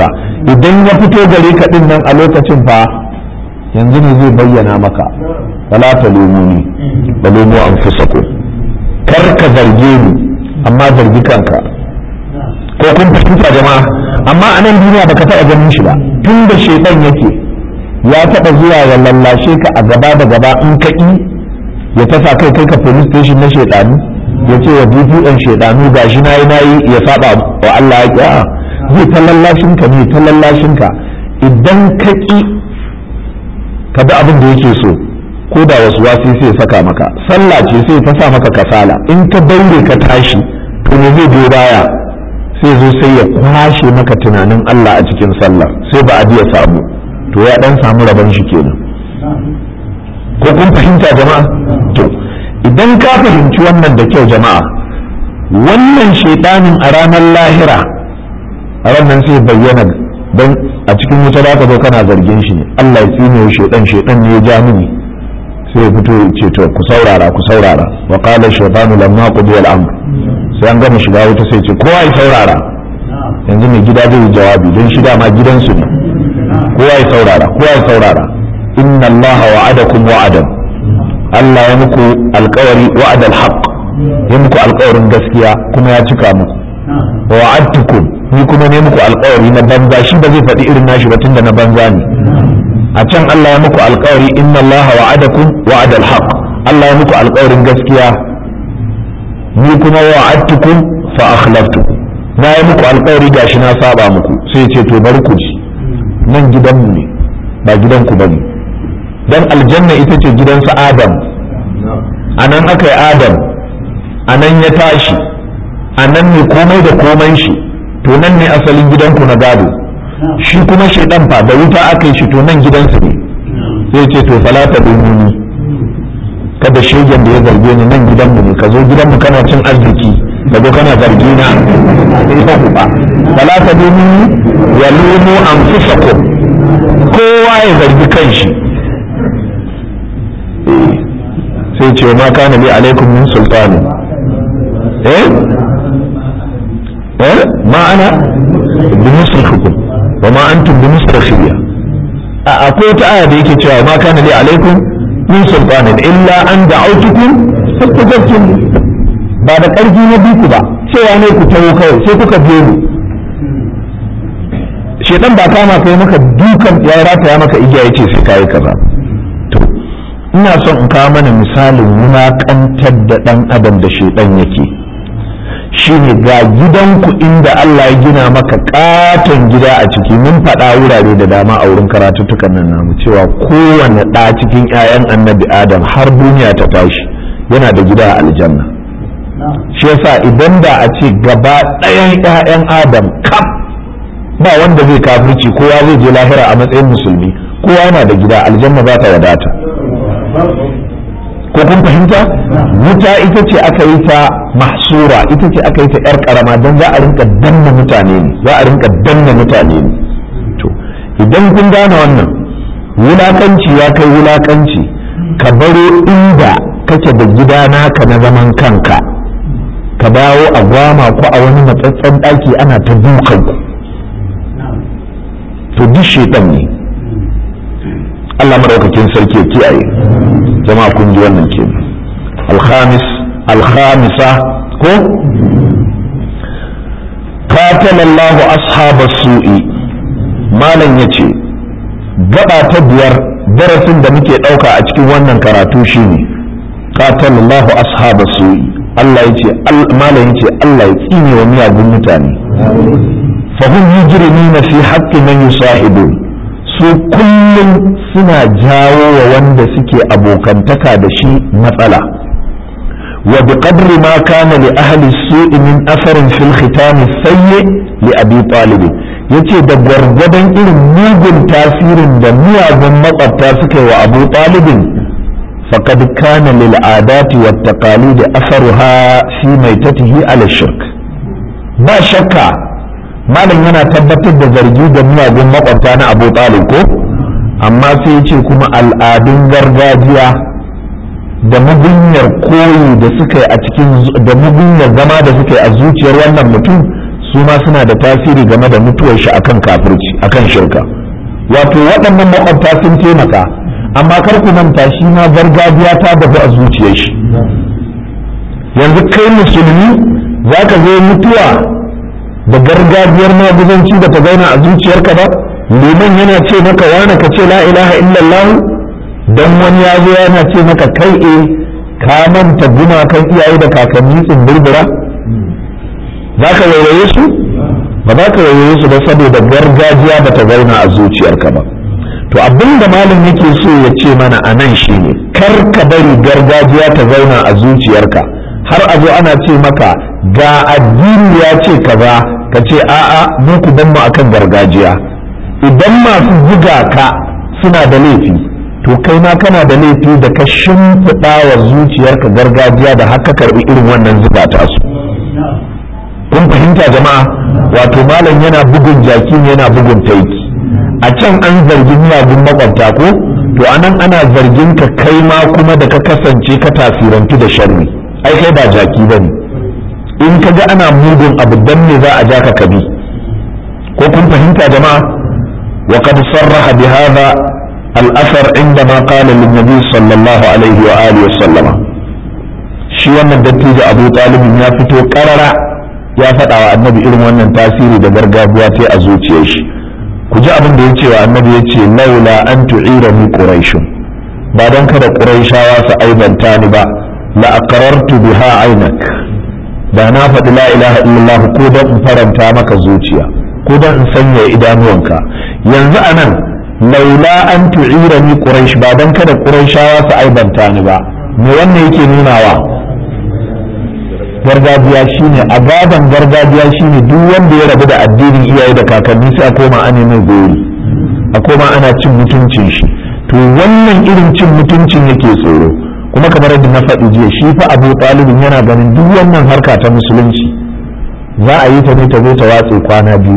idan ya fito gare ka din nan a lokacin fa yanzu ne zai bayyana maka wala ta lumuni da lumu an kar ka zarge ni amma zargi kanka ko kun fahimta jama'a amma a nan duniya baka taɓa ganin shi ba tun da shaitan yake ya taɓa zuwa ya lallashe ka a gaba da gaba in ka ƙi ya tasa kai kai ka police station na shaitanu ya ce wa dpn shaitanu gashi na yi na yi ya saba wa Allah ya ƙi zai ta lallashin ka ne ta lallashin ka idan ka ƙi ka bi abin da yake so ko da wasu wasi sai saka maka sallah ce sai ta sa maka kasala in ka daure ka tashi to me zai biyo baya sai zo sai ya kwashe maka tunanin Allah a cikin sallah sai ba a ya samu to ya dan samu rabon shi kenan ko kun fahimta jama'a to idan ka fahimci wannan da kyau jama'a wannan shaidanin a ranar lahira a ranar sai bayyana don a cikin wuta za ka zo kana zargin shi ne Allah ya tsine wa shaidan shaidan ne ya ja mini sai ya fito ya ce to ku saurara ku saurara wa qala shaytanu lamma qudiya al-amr sai an gama shiga wuta sai ce kowa ya saurara yanzu mai gida zai jawabi don shi dama gidansu ne kowa ya saurara kowa ya saurara inna Allah wa'adakum wa'adan Allah ya muku alkawari wa'adal haqq ya muku alkawarin gaskiya kuma ya cika muku wa wa'adtukum ni kuma ne muku alkawari na banza shi ba zai faɗi irin nashi ba tunda na banza ne a can Allah ya muku alkawari inna Allah wa'adakum wa'adal haqq Allah ya muku alkawarin gaskiya ni kuma wa'adtukum fa akhlaftukum na yi muku alkawari gashi na saba muku sai ce to bari ku ji nan gidanmu ne ba gidanku bane dan aljanna ita ce gidansa adam a nan aka yi adam a nan ya tashi a nan ne komai da komai shi to nan ne asalin gidanku na gado shi kuma shaidan fa da wuta aka yi shi to nan gidansu ne sai ce to falata dumuni kada shegen da ya zarge ni nan gidanmu ne ka zo gidanmu kana cin arziki ka zo kana zargi na sai ku ba falata dumuni ya lumu anfusakum kowa ya zargi kanshi sai ce ma kana li alaikum min sultani eh eh ma ana bi musrifukum wa ma antum bi musrifiyya akwai wata aya da yake cewa ma kana li alaikum min sultanin illa an da'autukum fastajabtum ba da karfi na biku ba cewa ne ku tawo kawai sai kuka biyo ni shedan ba kama kai maka dukan ya rataya maka igiya yace sai kai kaza ina son in kawo mana misalin wulaƙantar da ɗan adam da shaidan yake shine ga gidanku inda Allah ya gina maka katon gida a ciki mun faɗa wurare da dama a wurin karatuttukan nan namu cewa kowane ɗa cikin 'ya'yan annabi adam har duniya ta tashi yana da gida a aljanna shi yasa idan da a ce gaba ɗayan 'ya'yan adam kaf ba wanda zai kafirci kowa zai je lahira a matsayin musulmi kowa yana da gida aljanna za ta wadata ko kun fahimta wuta ita ce aka yi ta mahsura ita ce aka yi ta yar karama don za a rinka danna mutane ne za a rinka danna mutane ne to idan kun gane wannan wulakanci ya kai wulakanci ka baro inda kake da gida naka na zaman kanka ka dawo a gwama ko a wani matsatsen ɗaki ana ta dukan ku to duk shedan ne Allah madaukakin sarki ya kiyaye jama'a kun ji wannan ke alhamis alhamisa ko qatalallahu ashaba su'i malam yace gaba ta biyar darasin da muke dauka a cikin wannan karatu shine qatalallahu ashaba su'i Allah yace malam yace Allah ya tsine wa miyagun mutane fahim yujrimina fi haqqi man yusahibun su kullum suna jawo wa wanda suke abokantaka da shi matsala wa bi qadri ma kana li ahli su'i min asarin fil khitam sayyi li abi talib yace da gwargwadon irin mugun tasirin da miyagun makwabta suka yi wa abu talibin faqad kana lil adati wat taqalid asaruha fi maitatihi ala shirk ba shakka malam yana tabbatar da zargi da miyagun makwabta na abu talib ko amma sai ce kuma al'adun gargajiya da mugunyar koyi da suka yi a cikin da mugunyar zama da suka yi a zuciyar wannan mutum su ma suna da tasiri game da mutuwar shi akan kafirci akan shirka wato waɗannan makwabta sun taimaka amma kar ku manta shi ma gargajiya ta dafu a zuciyar shi yanzu kai musulmi za ka zo mutuwa da gargajiyar maguzanci da ta zauna a zuciyarka ba liman yana ce maka wane ka ce la ilaha illallah dan wani ya zo yana ce maka kai e ka manta gumakan iyaye da kakanni tsumburbura za ka wayoye su ba za ka wayoye su ba saboda gargajiya ba ta zauna a zuciyarka ba to abin da malam yake so ya ce mana a nan shine kar ka bari gargajiya ta zauna a zuciyarka har a zo ana ce maka ga addini ya ce kaza ka ce a'a mu ku ban mu akan gargajiya idan masu buga ka suna da laifi to kai ma kana da laifi da ka shimfiɗa wa zuciyarka gargajiya da haka karɓi irin wannan zuba ta su kun fahimta jama'a wato malam yana bugun jaki ne yana bugun taiki a can an zargi miyagun makwabta ko to anan ana zargin ka kai ma kuma da ka kasance ka tasirantu da sharri ai kai ba jaki bane in ka ga ana mugun abu dan me za a ja ka kabi ko kun fahimta jama'a wa qad sarraha bi hadha al-athar indama qala lin nabi sallallahu alaihi wa alihi wa sallama shi wannan dattijo Abu Talib ya fito karara ya faɗa wa annabi irin wannan tasiri da gargajiya ta a zuciyar shi ku ji abin da ya ce wa annabi ya ce laula an tu'ira ni quraish ba dan kada quraishawa su aibanta ni ba la aqrartu biha ainak da na faɗi la ilaha illallah ko dan in faranta maka zuciya ko dan in sanya idanuwanka yanzu anan laula an tu'ira ni quraish ba dan kada quraishawa su aibanta ni ba me wannan yake nunawa gargajiya shine a gaban gargajiya shine duk wanda ya rabu da addinin iyaye da kakanni sai a koma ana mai gori a koma ana cin mutuncin shi to wannan irin cin mutuncin yake tsoro kuma kamar yadda na faɗi jiya shi fa abu talibin yana ganin duk wannan harka ta musulunci za a yi ta ne ta zo ta watse kwana biyu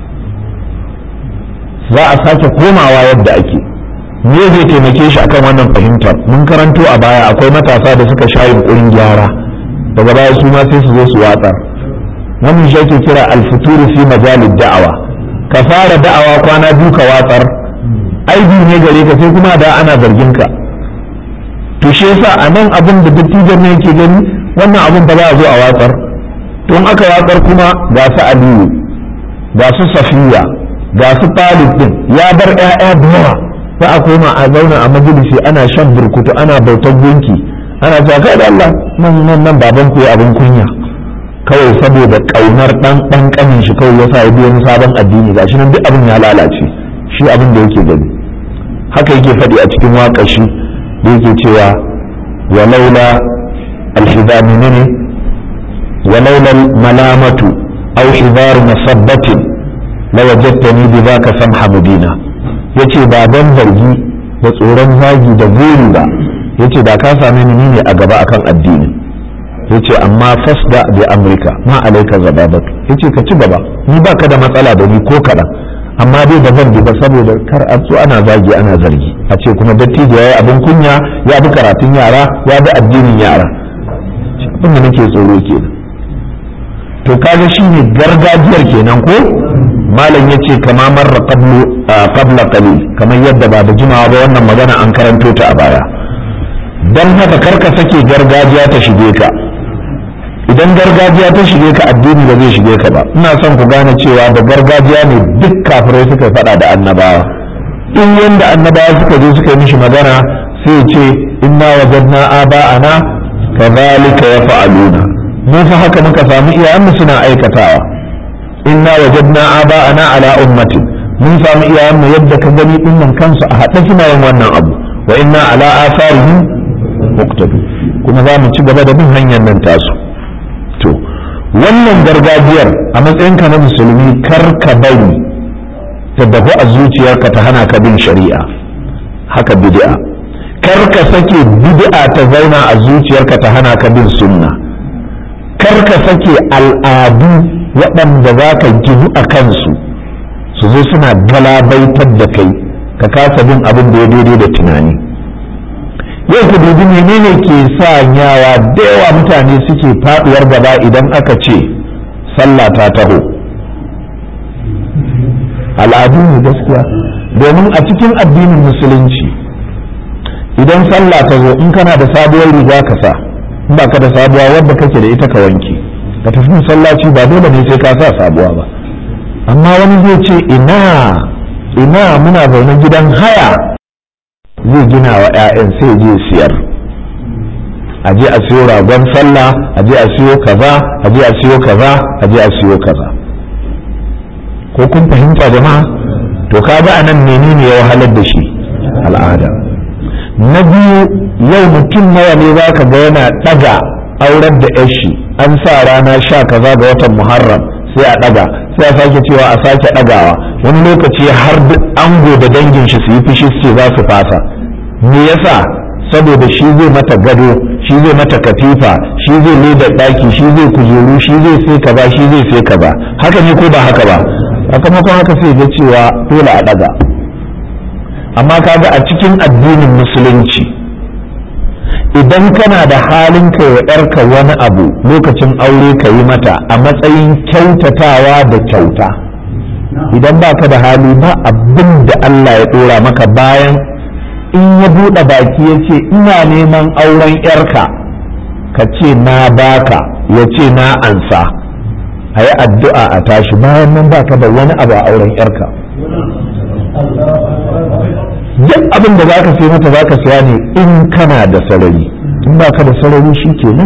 za a sake komawa yadda ake me zai taimake shi akan wannan fahimtar mun karanto a baya akwai matasa da suka sha yunkurin gyara daga baya su ma sai su zo su watsar wannan shi ake kira alfuturu fi majalid da'awa ka fara da'awa kwana biyu ka watsar aibi ne gare ka sai kuma da ana zargin ka to shi yasa a nan abin da dattijan ne yake gani wannan abin ba za a zo a watsar to in aka watsar kuma ga su aliyu ga su safiya ga su talib din ya bar ƴaƴa da yawa za a koma a zauna a majalisi ana shan burkutu ana bautar gunki ana cewa kai da Allah nan nan nan baban ku abin kunya kawai saboda kaunar dan dan kanin shi kawai yasa ya bi wani sabon addini gashi nan duk abin ya lalace shi abin da yake gani haka yake faɗi a cikin waƙar shi da yake cewa walaula alhidami ne walaula malamatu aw hidar masabbatin la wajadtani bi zaka samha mudina yace ba dan zargi da tsoron zagi da gori ba yace da ka same ni ne a gaba akan addini yace amma fasda bi amrika ma alaika zababatu yace ka ci gaba ni baka da matsala da ni ko kaɗan amma dai ba zan bi ba saboda kar a so ana zagi ana zargi a ce kuma dattijo ya yi abin kunya ya bi karatun yara ya bi addinin yara abin da nake tsoro kenan to kaga shine gargajiyar kenan ko malam yace kama marra qablu qabla qalil kamar yadda ba da jimawa ba wannan magana an karanto ta a baya dan haka karka sake gargajiya ta shige ka idan gargajiya ta shige ka addini ba zai shige ka ba ina son ku gane cewa da gargajiya ne duk kafirai suka faɗa da annabawa in yanda annabawa suka je suka yi mishi magana sai ce inna wajadna aba'ana kadhalika yaf'aluna mu fa haka muka samu iyayenmu suna aikatawa inna wajadna aba'ana ala ummati mun samu iyayenmu yadda ka gani dinnan kansu a haɗe suna yin wannan abu wa inna ala atharihim muqtadu kuma za mu ci gaba da bin hanyar nan tasu to wannan gargajiyar a matsayinka na musulmi kar ka bari ta dahu a zuciyarka ta hana ka bin shari'a haka bid'a kar ka sake bid'a ta zauna a zuciyarka ta hana ka bin sunna kar ka sake al'adu waɗanda za ka ginu a kansu su zo suna galabaitar da kai ka kasa bin abin da ya daidai da tunani yau ku dubi menene ke sanyawa da yawa mutane suke faduwar gaba idan aka ce sallah ta taho al'adu ne gaskiya domin a cikin addinin musulunci idan sallah ta zo in kana da sabuwar riga ka sa in ba ka da sabuwa wadda kake da ita ka wanke ka tafi masallaci ba dole ne sai ka sa sabuwa ba amma wani zai ce ina ina muna zaune gidan haya zai gina wa 'ya'yan sai je siyar a je a siyo ragon sallah a je a siyo kaza a je a siyo kaza a je a siyo kaza ko kun fahimta jama'a to kaga anan menene ya wahalar da shi al'ada na biyu yau mutum nawa ne za ka ga yana ɗaga aurar da yashi an sa rana sha kaza ga watan muharram sai a ɗaga sai a sake cewa a sake ɗagawa wani lokaci har duk ango da dangin shi su yi fushi su ce za su fasa me yasa saboda shi zai mata gado shi zai mata katifa shi zai leda ɗaki shi zai kujeru shi zai sai kaza shi zai sai kaza haka ne ko ba haka ba sakamakon haka sai ga cewa dole a ɗaga amma kaga a cikin addinin musulunci idan kana da halin kai wa ‘yarka wani abu lokacin aure ka yi mata a matsayin kyautatawa da kyauta idan ba ka da hali ba abin da Allah ya ɗora maka bayan in ya buɗe baki ya ce ina neman auren ‘yarka ka ce na baka ya ce na ansa a yi addu'a a tashi bayan nan ba ka da wani abu a auren ‘yarka duk abin da zaka sai mata zaka siya ne in kana da sarari in ba ka da sarari shi kenan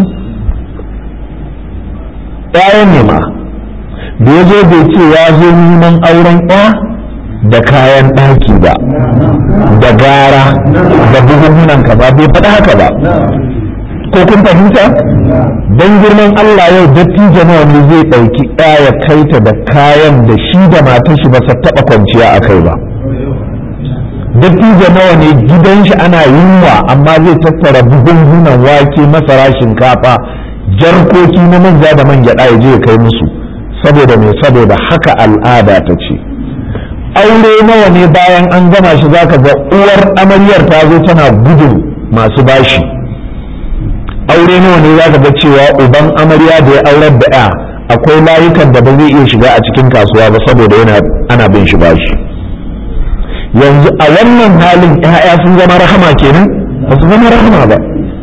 ɗaya ne ma da ya zo bai ce ya zo neman auren ɗaya da kayan ɗaki ba da gara da bugunhunan ka ba bai faɗa haka ba ko kun fahimta don girman Allah yau dattijo nawa ne zai ɗauki ɗaya kai ta da kayan da shi da matar shi ba sa taɓa kwanciya a kai ba dattijo nawa ne gidan shi ana yunwa amma zai tattara buhunhunan wake masara shinkafa jarkoki na manja da man gyaɗa ya je ya kai musu saboda mai saboda haka al'ada ta ce aure nawa ne bayan an gama shi zaka ga uwar amaryar ta zo tana gudun masu bashi aure nawa ne zaka ga cewa uban amarya da ya aurar da ya akwai layukan da ba zai iya shiga a cikin kasuwa ba saboda yana ana bin shi bashi yanzu a wannan halin ‘ya'ya sun zama rahama kenan ba su zama rahama ba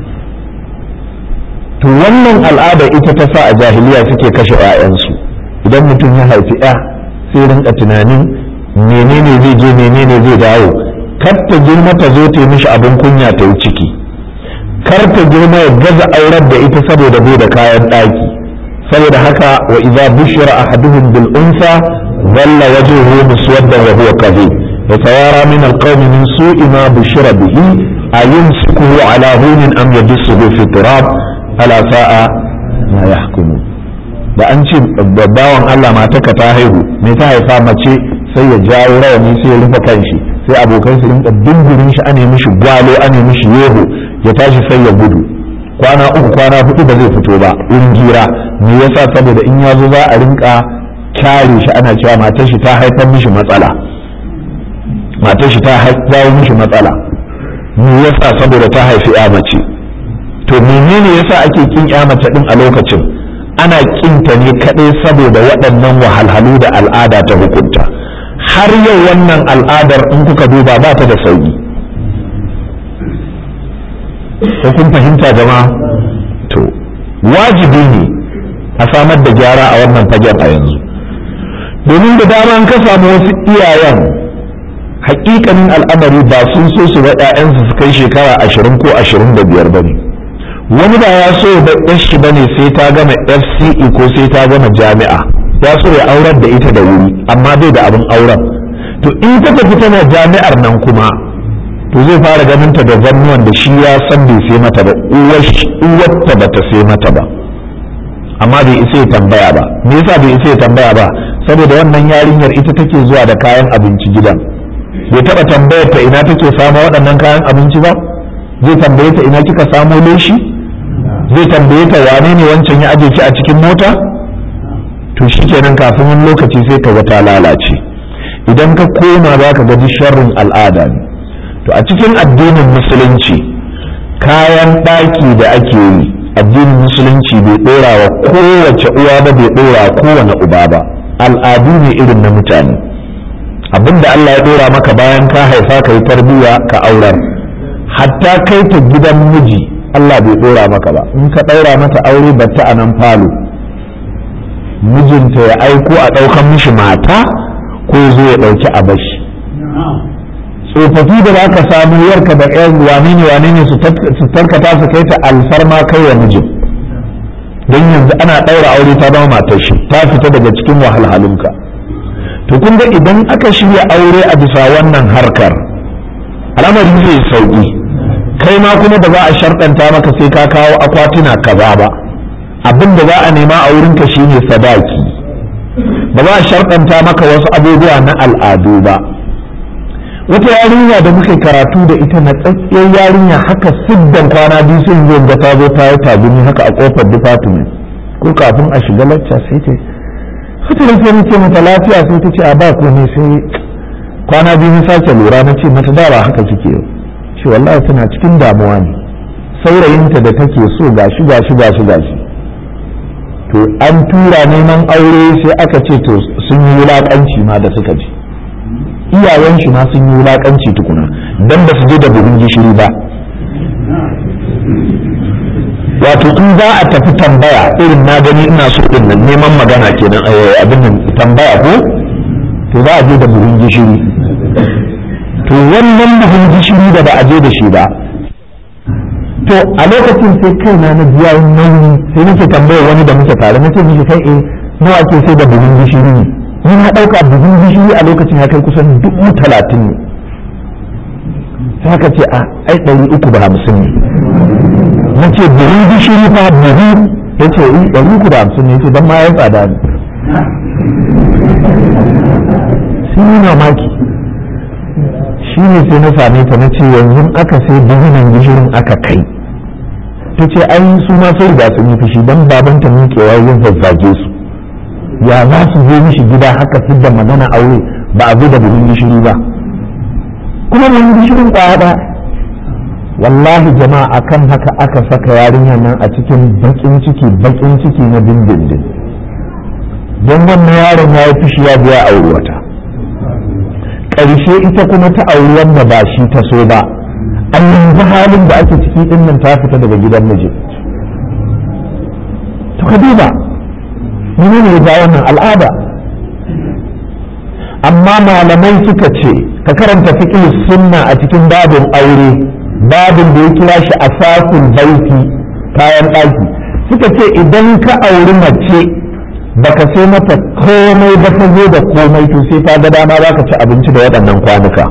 to wannan al'ada ita ta sa a jahiliya suke kashe ‘ya'yansu idan mutum ya haifi ‘ya sai rinka tunanin menene zai je menene zai dawo kar ta girma ta zo ta yi mishi abin kunya ta yi ciki kar ta girma ya gaza aurar da ita saboda bai da kayan ɗaki saboda haka wa idza bushira ahaduhum bil unsa dhalla wajhuhu muswaddan wa huwa kadhib يتوارى من القوم من سوء ما بشر به أيمسكه على هون أم يدسه في التراب ألا ساء ما يحكمون da an ce bawan Allah mataka ta haihu me ta haifa mace sai ya jawo rawani sai ya rufe kanshi sai abokan su rinka dindirin shi ane mishi gwalo ane mishi yeho ya tashi sai ya gudu kwana uku kwana hudu ba zai fito ba in gira me yasa saboda in ya zo za a rinka kyare shi ana cewa matar shi ta haifar mishi matsala matar shi ta jawo mishi matsala me yasa saboda ta haifi ya mace to menene yasa ake kin ya mace din a lokacin ana kinta ne kadai saboda waɗannan wahalhalu da al'ada ta hukunta har yau wannan al'adar in kuka duba ba ta da sauki ko kun fahimta jama'a to wajibi ne a samar da gyara a wannan fagen a yanzu domin da dama ka samu wasu iyayen hakikanin al'amari ba sun so su ga 'ya'yansu su kai shekara ashirin ko ashirin da biyar ba ne wani ba ya so da shi ba ne sai ta gama fce ko sai ta gama jami'a ya so ya aurar da ita da wuri amma bai da abin auren to in ta tafi tana jami'ar nan kuma to zai fara ganin ta da zannuwan da shi ya san bai sai mata ba uwarta ba ta sai mata ba amma bai isa ya tambaya ba me yasa bai isa ya tambaya ba saboda wannan yarinyar ita take zuwa da kayan abinci gidan bai taɓa tambayar ta ina take samu waɗannan kayan abinci ba zai tambaye ta ina kika samo leshi zai tambaye ta wane ne wancan ya aje ki a cikin mota to shikenan kafin wani lokaci sai ka ga ta lalace idan ka koma za ka ga sharrin al'ada ne to a cikin addinin musulunci kayan ɗaki da ake yi addinin musulunci bai ɗora wa kowace uwa ba bai ɗora kowane uba ba al'adu ne irin na mutane abinda Allah ya dora maka bayan ka haifa ka yi tarbiyya ka aurar hatta kai ta gidan miji Allah bai dora maka ba in ka daura mata aure batta a nan falo mijinta ya aiko a ɗaukan mishi mata ko zo ya ɗauki a bashi tsofaffi da za ka samu yarka da ƴan wane ne wane ne su tarkata su kai ta alfarma kai wa mijin don yanzu ana ɗaura aure ta zama matar shi ta fita daga cikin wahalhalunka to kun ga idan aka shirya aure a bisa wannan harkar al'amari zai sauki kai ma kuma da za a sharɗanta maka sai ka kawo akwatuna kaza ba abin da za a nema a wurinka shine sadaki ba za a sharɗanta maka wasu abubuwa na al'adu ba wata yarinya da muka karatu da ita na tsakkiyar yarinya haka siddan kwana biyu sun zo ga ta zo ta yi tabini haka a kofar department ko kafin a shiga lacca sai ta haka da sai ce mata lafiya sai ta ce a ba ko ne sai kwana biyu na sake lura na ce mata da ba haka kike ce wallahi tana cikin damuwa ne saurayinta da take so gashi gashi gashi gashi to an tura neman aure sai aka ce to sun yi wulakanci ma da suka ji iyayen shi ma sun yi wulakanci tukuna dan ba su je da buhun gishiri ba wato in za a tafi tambaya irin na gani ina so din nan neman magana kenan abin nan tambaya ko to za a je da buhun gishiri to wannan buhun gishiri da ba a je da shi ba to a lokacin sai kai na na biya nauyi sai nake tambaya wani da muke tare nace mishi kai eh nawa ake sai da buhun gishiri ne ni na ɗauka buhun gishiri a lokacin ya kai kusan dubu talatin ne sai aka ce a ai ɗari uku da hamsin ne na ce buhun gishiri fa buhu ya ce yi ɗari uku da hamsin ne ya ce don ma ya tsada ne sun yi mamaki shi ne sai na same ta na ce yanzu aka sai buhunan gishirin aka kai ta ce ai su ma sai riga sun yi fushi don babanta miƙewa yin zazzage su ya za su zo mishi gida haka su da magana aure ba a zo da buhun gishiri ba kuma buhun gishirin kwaya wallahi jama'a akan haka aka saka yarinya nan a cikin bakin ciki bakin ciki na dindindin don wannan yaron ya yi fushi ya biya aure wata ƙarshe ita kuma ta auri wanda ba shi ta so ba an yanzu halin da ake ciki din nan ta fita daga gidan miji to ka duba menene ya ja wannan al'ada amma malamai suka ce ka karanta fiqh sunna a cikin babin aure babin da ya kira shi asasul baiti kayan ɗaki suka ce idan ka auri mace baka sai mata komai ba ta zo da komai to sai ta ga dama za ka ci abinci da waɗannan kwanuka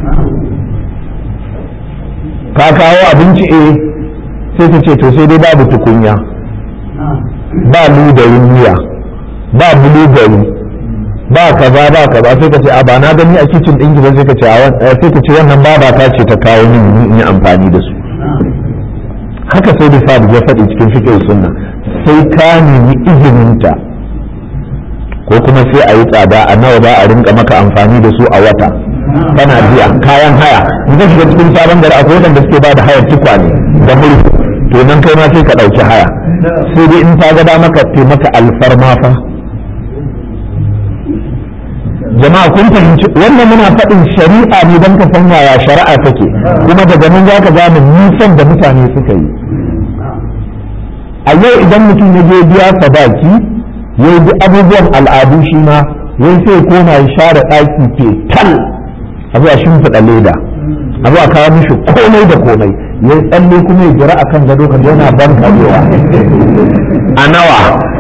ka kawo abinci eh sai ta ce to sai dai babu tukunya ba ludayin miya ba bulugari ba kaza ba kaza sai ka ce a ba na gani a kicin ɗin ba sai ka ce sai ka ce wannan baba ta ce ta kawo min in yi amfani da su haka sai da sabu ya faɗi cikin fikin sunna sai ka nemi izininta ko kuma sai a yi tsada a nawa za a rinka maka amfani da su a wata kana biya kayan haya in ka shiga cikin sabon gari akwai wadanda suke ba da hayar tukwane da mulki to nan kai ma sai ka ɗauki haya sai dai in ta ga maka taimaka alfarma fa jama'a kun fahimci wannan muna faɗin shari'a ne don ka san yaya shari'a take kuma daga nan za ka gane nisan da mutane suka yi a yau idan mutum ya je biya sadaki ya yi abubuwan al'adu shi ma ya sai koma ya share ɗaki ke tal a zuwa shimfiɗa leda a zuwa kawo mishi komai da komai ya tsalle kuma ya jira akan gado kan yana ban karewa a nawa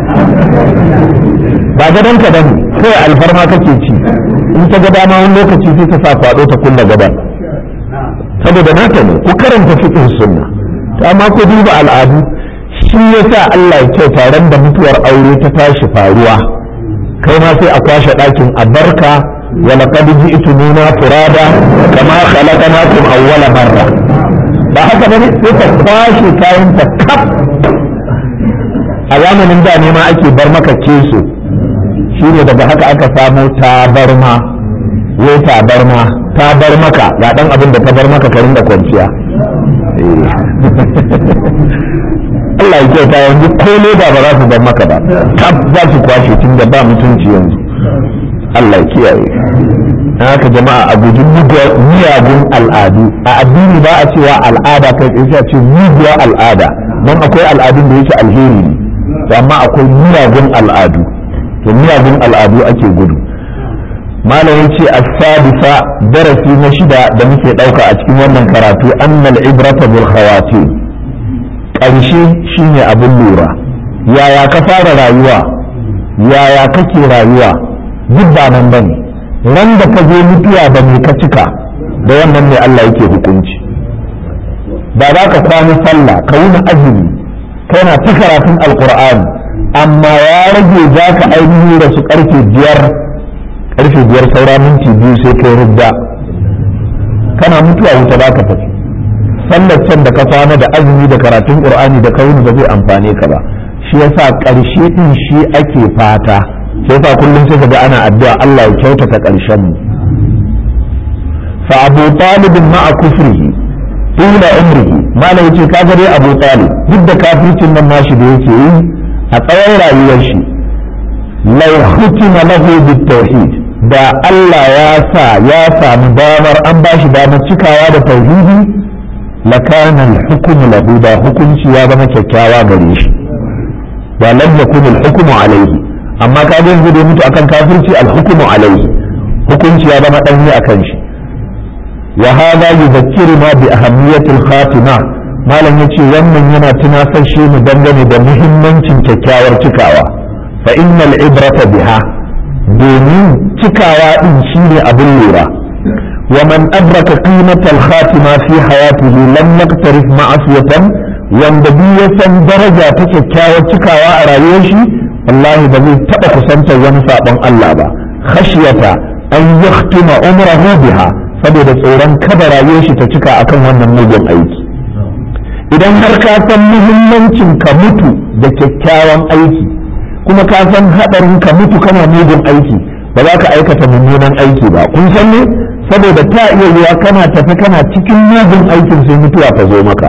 ba gadon ka bane kawai alfarma kake ci in ta ga dama wani lokaci sai ta sa kwado ta kulla gaban saboda nata ne ku karanta fiqh sunna to amma ku duba al'adu shi yasa Allah ya kyauta ran da mutuwar aure ta tashi faruwa kai ma sai a kwashe ɗakin a barka wa laqad ji'tumuna furada kama khalaqnakum awwala marra ba haka bane sai ka kwashe kayan ta kaf a zamanin da ne ma ake bar maka keso shi ne daga haka aka samo tabarma wai tabarma ta bar maka ga dan abin da ta bar maka ka rinda kwanciya Allah ya kyauta yanzu ko leda ba za su bar maka ba kaf za su kwashe tun da ba mutunci yanzu Allah ya kiyaye haka jama'a a guji miyagun al'adu a addini ba a cewa al'ada kai tsaye ce muguwa al'ada don akwai al'adun da yake alheri ne amma akwai miyagun al'adu to miyagun al'adu ake gudu malam yace as-sadisa darasi na shida da muke dauka a cikin wannan karatu annal ibrata bil khawatim karshe shine abin lura yaya ka fara rayuwa yaya kake rayuwa duk ba nan bane ran da ka zo mutuwa da me ka cika da wannan ne Allah yake hukunci ba za ka kwana sallah ka wuni azumi kana ta karatun alqur'ani amma ya rage za ka ainihin da su karfe biyar karfe biyar saura minti biyu sai kai rudda kana mutuwa wuta za ka tafi sallar can da ka kwana da azumi da karatun qur'ani da kawuni ba zai amfane ka ba shi yasa ƙarshe din shi ake fata sai fa kullum sai ga ana addu'a Allah ya kyautata ƙarshen mu fa Abu Talib ma'a kufrihi tula umrihi malai yace kaga dai Abu Talib duk da kafircin nan nashi da yake yi a tsawon rayuwar shi law hutima lahu bit tauhid da Allah ya sa ya samu damar an ba shi damar cikawa da tauhidi lakana al-hukm lahu da hukunci ya zama kyakkyawa gare shi da lam yakun al-hukm alayhi amma ka ga yanzu da mutu akan kafirci al-hukm alayhi hukunci ya zama danyi akan shi wa hadha yudhakkiruna bi ahammiyati al-khatima malam yace wannan yana tunasashe mu dangane da muhimmancin kyakkyawar cikawa fa innal ibrata biha domin cikawa din shine abin lura wa man adraka qimatal khatima fi hayatihi lam yaqtarif ma'asiyatan wanda duk ya san daraja ta kyakkyawar cikawa a rayuwar shi wallahi ba zai taba kusantar wani sabon Allah ba khashiyata an yahtima umrahu biha saboda tsoron kada rayuwar shi ta cika akan wannan mugun aiki idan har ka san muhimmancin ka mutu da kyakkyawan aiki kuma ka san haɗarin ka mutu kana mugun aiki ba za ka aikata mummunan aiki ba kun san ne saboda ta iya yiwa kana tafi kana cikin mugun aikin sai mutuwa ta zo maka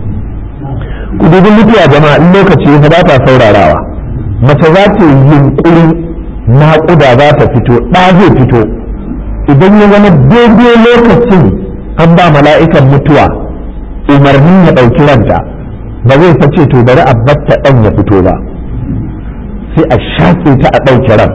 ku dubi mutuwa jama'a in lokaci ya ba ta saurarawa mace za ta yi yunkurin naƙuda za ta fito ɗa zai fito idan ya zama daidai lokacin an ba mala'ikan mutuwa umarnin ya ɗauki ranta ba zai sace to bari a batta ɗan ya fito ba sai a shaƙe ta a ɗauke ran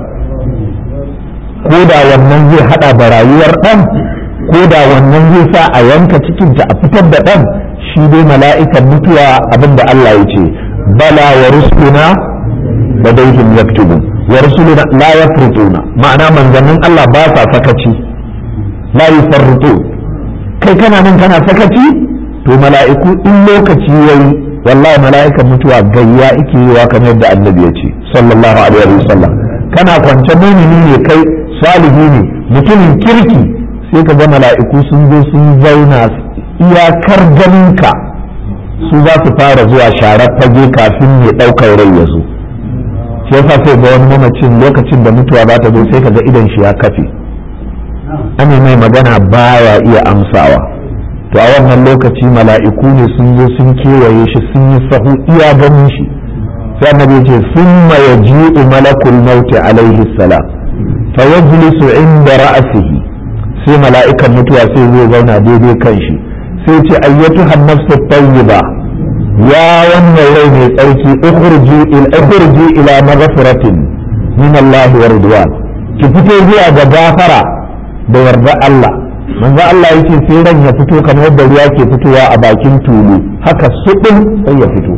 ko da wannan zai haɗa da rayuwar ɗan ko da wannan zai sa a yanka cikinta a fitar da ɗan shi dai mala'ikan mutuwa abinda Allah ya ce bala wa rusuluna da daihim yaktubun wa rusuluna la yafrutuna ma'ana manzannin Allah ba sa sakaci la yufarritu kai kana nan kana sakaci to mala'iku in lokaci yayi wallahi mala'ikan mutuwa gayya ike yiwa kamar yadda annabi ya ce sallallahu alaihi wa sallam kana kwance mumini ne kai salihi ne mutumin kirki sai ka ga mala'iku sun zo sun zauna iyakar ganinka su za su fara zuwa sharar fage kafin ya ɗaukar rai ya zo shi yasa sai ga wani mamacin lokacin da mutuwa za ta zo sai ka ga idan shi ya kafe ana mai magana baya iya amsawa to a wannan lokaci mala'iku ne sun zo sun kewaye shi sun yi sahu iya ganin shi sai annabi ce summa yaji'u malakul maut alaihi salam fa yajlisu inda ra'sihi sai mala'ikan mutuwa sai zai zauna daidai kan shi sai ce ayyatu hannafsu tayyiba ya wannan rai mai tsarki ukhruji ila ukhruji ila maghfiratin min Allah wa ridwan ki fito zuwa ga gafara da yarda Allah manzo Allah yake sai ran ya fito kamar yadda ruwa ke fitowa a bakin tulu haka suɗin sai ya fito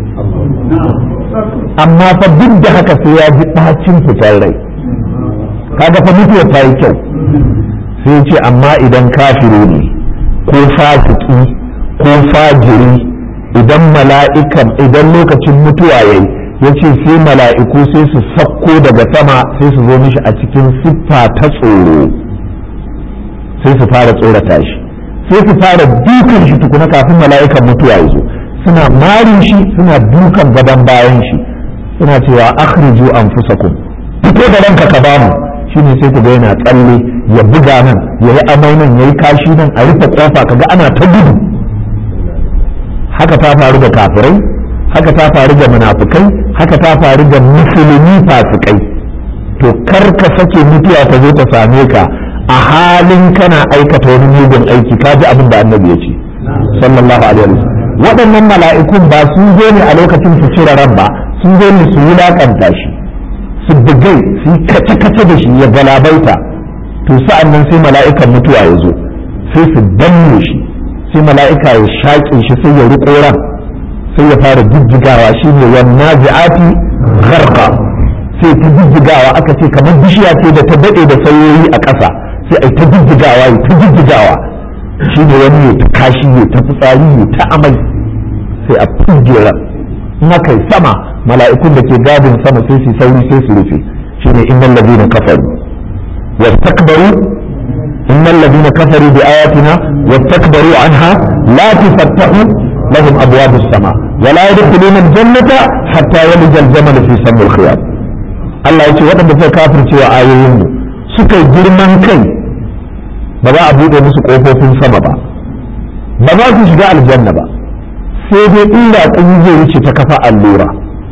amma fa duk da haka sai ya ji ɗacin fitar rai kaga fa mutuwa ta yi kyau sai ce amma idan kafiri ne ko fasiki ko fajiri idan mala'ikan idan lokacin mutuwa yayi ya ce sai mala'iku sai su sakko daga sama sai su zo mishi a cikin siffa ta tsoro sai su fara tsorata shi sai su fara dukan shi tukuna kafin mala'ikan mutuwa ya zo suna marin shi suna dukan gaban bayan shi suna cewa akhriju anfusakum fito da ranka ka bamu shine sai ku ga yana tsalle ya buga nan ya yi amai nan ya yi kashi nan a rufe kofa kaga ana ta gudu haka ta faru da kafirai haka ta faru da munafukai haka ta faru da musulmi fasikai to kar ka sake mutuwa ta zo ta same ka a halin kana aikata wani mugun aiki ka ji abin da annabi ya ce sallallahu alaihi wasallam waɗannan mala'ikun ba sun zo ne a lokacin su cire ran ba sun zo ne su wulaƙanta shi su bugai su yi kace-kace da shi ya galabaita to sa'an nan sai mala'ikan mutuwa ya zo sai su danne shi sai mala'ika ya shaƙe shi sai ya riƙo ran sai ya fara jijjigawa shi ne wannan ji'ati gharqa sai ta jijjigawa aka ce kamar bishiya ce da ta daɗe da sayoyi a ƙasa sai ai ta jijjigawa ya ta jijjigawa shi ne wani ya ta kashi ya ta fitsari ya ta amai sai a fujera in aka yi sama mala'ikun da ke gadin sama sai su sauri sai su rufe shi ne innal ladina kafaru wastakbaru innal ladina kafaru bi ayatina wastakbaru anha la tufattahu lahum abwabus sama wa la yadkhuluna al-jannata hatta yalija al-jamal fi sammi al-khiyam Allah ya ce waɗanda suka kafirce wa ayoyin mu suka yi girman kai ba za a buɗe musu ƙofofin sama ba ba za su shiga aljanna ba sai dai inda kun zai wuce ta kafa allura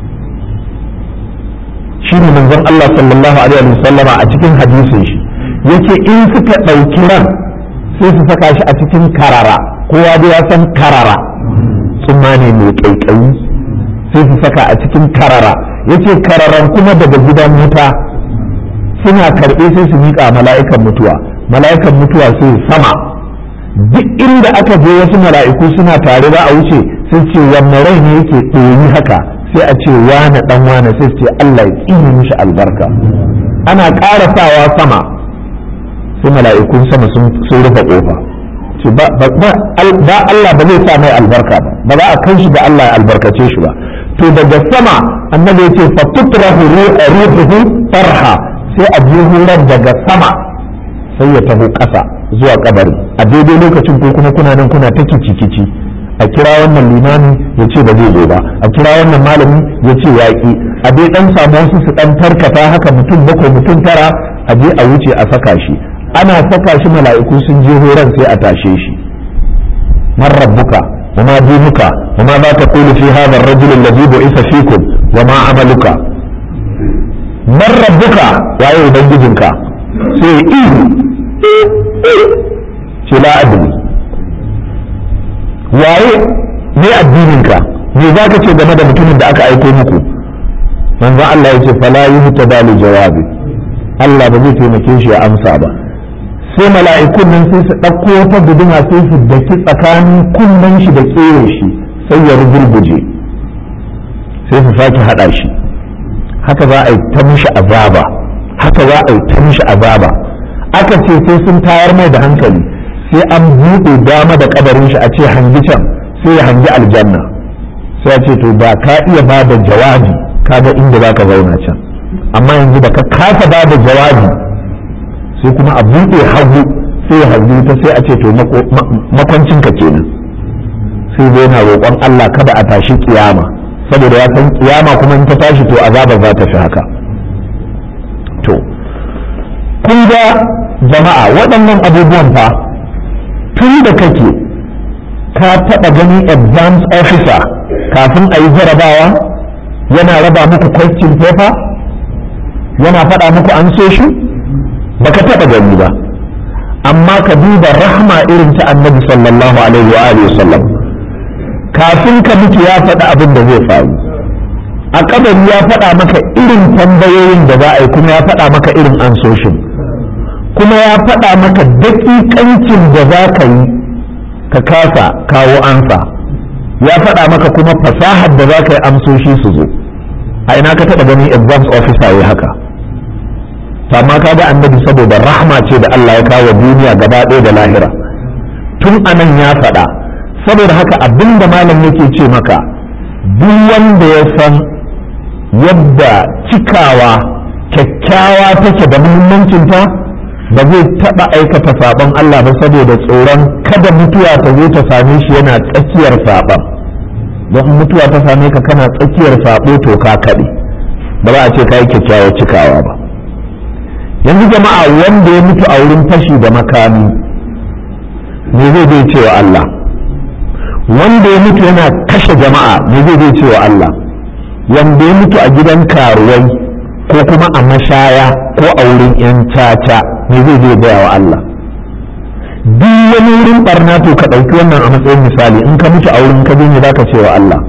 shi ne manzon Allah sallallahu alaihi wa sallama a cikin hadisin shi yake in suka ɗauki ran sai su saka shi a cikin karara kowa dai ya san karara tsumma ne mai ƙaiƙayi sai su saka a cikin karara yace kararan kuma daga gidan wuta suna karɓe sai su miƙa mala'ikan mutuwa mala'ikan mutuwa sai sama duk inda aka je wasu mala'iku suna tare za a wuce sai ce wanne rai ne yake ɗoyi haka sai a ce wane ɗan wane sai ce Allah ya ƙini mishi albarka ana ƙara sawa sama sai mala'ikun sama sun rufe ƙofa ce ba Allah ba zai sa mai albarka ba ba za a kai shi da Allah ya albarkace shi ba to daga sama annabi ya ce fa tutrahu ruhuhu farha sai a je hurar daga sama sai ya taho ƙasa zuwa kabari a daidai lokacin ko kuma kuna nan kuna ta kici a kira wannan limami ya ce ba zai zo ba a kira wannan malami ya ce yaƙi a dai dan samu wasu su dan tarkata haka mutum bakwai mutum tara a je a wuce a saka shi ana saka shi mala'iku sun je horon sai a tashe shi man rabbuka wa ma dinuka wa ma za ta qulu fi hadha ar-rajul alladhi bu'itha fikum wa ma amaluka man rabbuka waye ubangijinka sai ihu ce la adri waye ne addininka me za ka ce game da mutumin da aka aiko muku manzo Allah ya ce fala yuhtada li jawabi Allah ba zai taimake shi ya amsa ba sai mala'ikun nan sai su ɗauko wata guduma sai su daki tsakanin kunnen shi da tsere shi sai ya rugurguje sai su sake haɗa shi haka za a yi ta mishi azaba haka za a yi ta mishi azaba aka ce sai sun tayar mai da hankali sai an buɗe dama da kabarin shi a ce hangi can sai ya hangi aljanna sai ya ce to ba ka iya ba da jawabi kaga inda za ka zauna can amma yanzu da ka kasa ba da jawabi sai kuma a buɗe hagu sai ya hangi ta sai a ce to makwancinka kenan sai zai na roƙon Allah kada a tashi kiyama saboda ya san kiyama kuma in ta tashi to azaba za ta fi haka to kun ga jama'a waɗannan abubuwan fa tun da kake ka taɓa ganin exams officer kafin a yi jarabawa yana raba muku question paper yana faɗa muku an so shi baka taɓa gani ba amma ka duba rahma irin ta annabi sallallahu alaihi wa alihi sallam kafin ka mutu ya faɗi abin da zai faru a kabari ya faɗa maka irin tambayoyin da za a yi kuma ya faɗa maka irin ansoshin kuma ya faɗa maka daƙiƙancin da za ka yi ka kasa kawo ansa ya faɗa maka kuma fasahar da za ka yi amsoshi su zo a ina ka taɓa ganin exams officer ya haka amma ka ga annabi saboda rahma ce da Allah ya kawo duniya gaba ɗaya da lahira tun anan ya faɗa saboda haka abin da malam yake ce maka duk wanda ya san yadda cikawa kyakkyawa take da muhimmancinta ba zai taɓa aikata saɓon Allah ba saboda tsoron kada mutuwa ta zo ta same shi yana tsakiyar saɓon don mutuwa ta same ka kana tsakiyar saɓo to ka kaɗe ba za a ce ka yi kyakkyawar cikawa ba yanzu jama'a wanda ya mutu a wurin fashi da makami me zai zai cewa Allah wanda ya mutu yana kashe jama'a me zai zai cewa Allah wanda ya mutu a gidan karuwai ko kuma a mashaya ko a wurin 'yan caca me zai zai gaya wa Allah duk wani wurin barna to ka ɗauki wannan a matsayin misali in ka mutu a wurin ka ne za ka ce wa Allah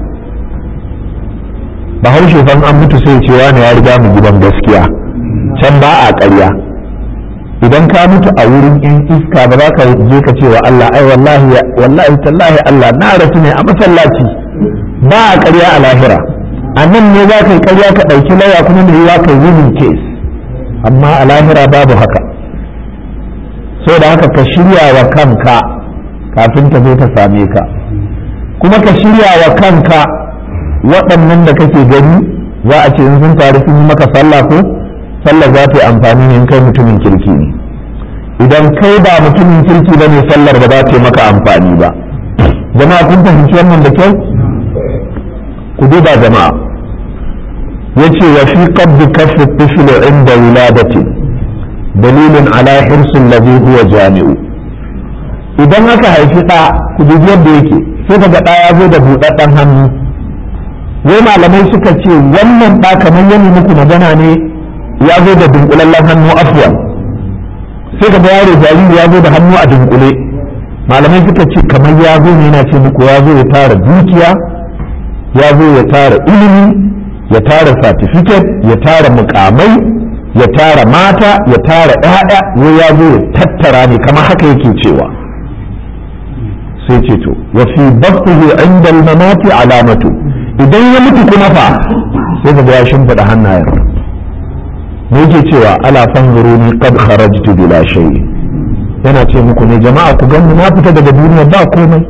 bahaushe fan an mutu sai cewa ne ya riga mu gidan gaskiya can ba a ƙarya idan ka mutu a wurin yan iska ba za ka je ka ce wa Allah ai wallahi wallahi tallahi Allah na rasu ne a masallaci ba a ƙarya a lahira a nan ne za ka yi ƙarya ka ɗauki laya kuma ne za ka yi case amma a lahira babu haka so da haka ka shirya wa kanka kafin ta zo ta same ka kuma ka shirya wa kanka waɗannan da kake gani za a ce in sun taru sun yi maka sallah ko sallah za ta yi amfani ne in kai mutumin kirki ne idan kai ba mutumin kirki ba ne sallar ba za ta yi maka amfani ba jama'a kun fahimci wannan da kyau ku duba jama'a yace wa fi qabdi kaffi tifli inda wiladati dalilin ala hirsin ladhi huwa jami'u idan aka haifi ɗa ku dubi yadda yake sai kaga ɗa ya zo da buɗaɗɗen hannu wai malamai suka ce wannan ɗa kamar yana muku magana ne ya zo da dunkulallen hannu afwan sai kaga yaro jariri ya zo da hannu a dunkule malamai suka ce kamar ya zo ne yana ce muku ya zo ya tara dukiya ya zo ya tara ilimi ya tara certificate ya tara mukamai ya tara mata ya tara ƴaƴa wai ya zo ya tattara ne kamar haka yake cewa sai ce to wa fi batnihi inda al-mamati alamatu idan ya mutu kuma fa sai ka ya shimfiɗa hannayen me yake cewa ala fanzuruni qad kharajtu bila shay yana ce muku ne jama'a ku ganni na fita daga duniya ba komai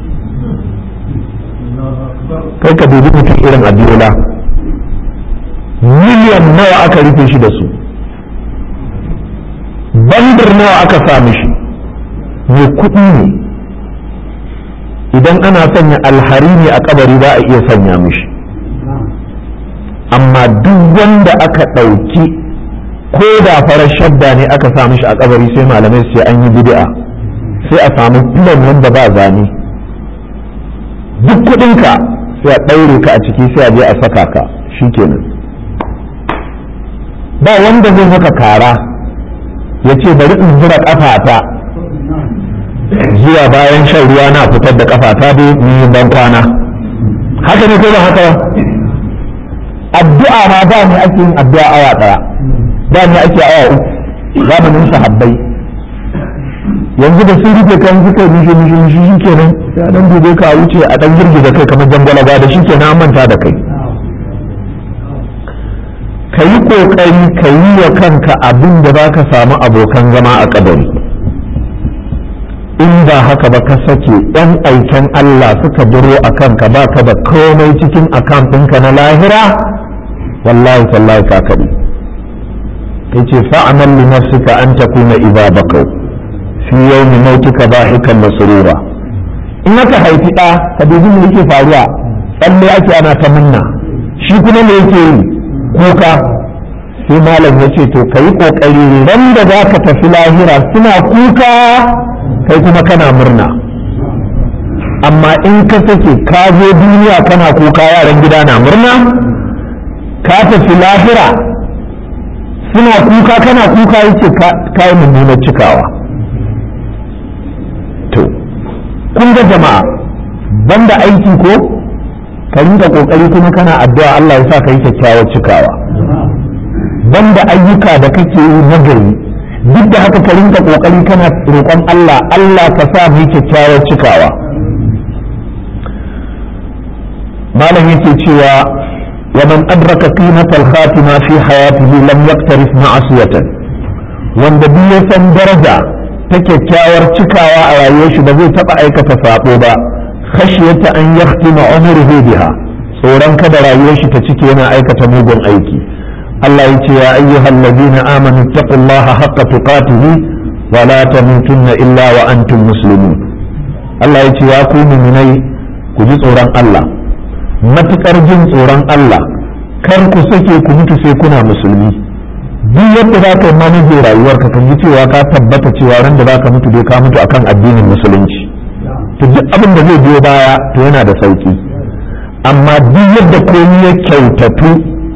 kai ka dubi mutum irin abiola miliyan nawa aka rufe shi da su bandir nawa aka sa mishi mai kuɗi ne idan ana sanya alhari ne a kabari za a iya sanya mishi amma duk wanda aka ɗauki ko da farar shadda ne aka sa mishi a kabari sai malamai sai an yi bid'a sai a samu filan wanda ba zane duk kuɗinka sai a ɗaure ka a ciki sai a je a saka ka shikenan ba wanda zai maka kara ya ce bari in zura ƙafata zuwa bayan shan ruwa na fitar da ƙafata dai ni ban kwana haka ne ko ba haka addu'a ma ba ne ake yin addu'a awa ɗaya ba ne ake awa uku zamanin sahabbai yanzu da sun rufe kan suka yi mishi mishi mishi shi kenan ya dan dube ka wuce a dan girgiza kai kamar jangwala da shi kenan an manta da kai ka yi ƙoƙari ka yi wa kanka abin da za ka samu abokan zama a ƙabari in ba haka ba ka sake ɗan aiken Allah suka duro a kanka ba ka da komai cikin akan ɗinka na lahira wallahi tallahi ka kaɗi ya ce fa'amal li nafsika an takuna idza bakau fi yawmi mautika bahikan masrura in aka haifi ɗa ka dubi me yake faruwa tsalle ake ana ta munna shi kuma me yake yi kuka sai malam ya ce to ka yi ƙoƙari ran da za ka tafi lahira suna kuka kai kuma kana murna amma in ka sake ka zo duniya kana kuka yaran gida na murna ka tafi lahira suna kuka kana kuka yace ka yi mummunar cikawa to kun ga jama'a banda aiki ko ka rinka kokari kuma kana addu'a Allah ya sa ka yi kyakkyawar cikawa banda ayyuka da kake yi na gari duk da haka ka rinka kokari kana roƙon Allah Allah ka sa mu yi kyakkyawar cikawa malam yake cewa wa man adraka qimatal khatima fi hayatihi lam yaktarif ma'asiyatan wanda duk ya san daraja ta kyakkyawar cikawa a rayuwar shi ba zai taba aikata sabo ba khashiyata an yahtima umruhu biha tsoron kada rayuwar shi ta cike yana aikata mugun aiki Allah ya ce ya ayyuhal ladina amanu taqullaha haqqa tuqatihi wa la tamutunna illa wa antum muslimun Allah ya ce ya ku mu'minai ku ji tsoron Allah matukar jin tsoron Allah kar ku sake ku mutu sai kuna musulmi duk yadda za ka yi manajin rayuwarka kan ji cewa ka tabbata cewa ran da za ka mutu dai ka mutu akan addinin musulunci to duk abin da zai biyo baya to yana da sauki amma duk yadda komai ya kyautatu a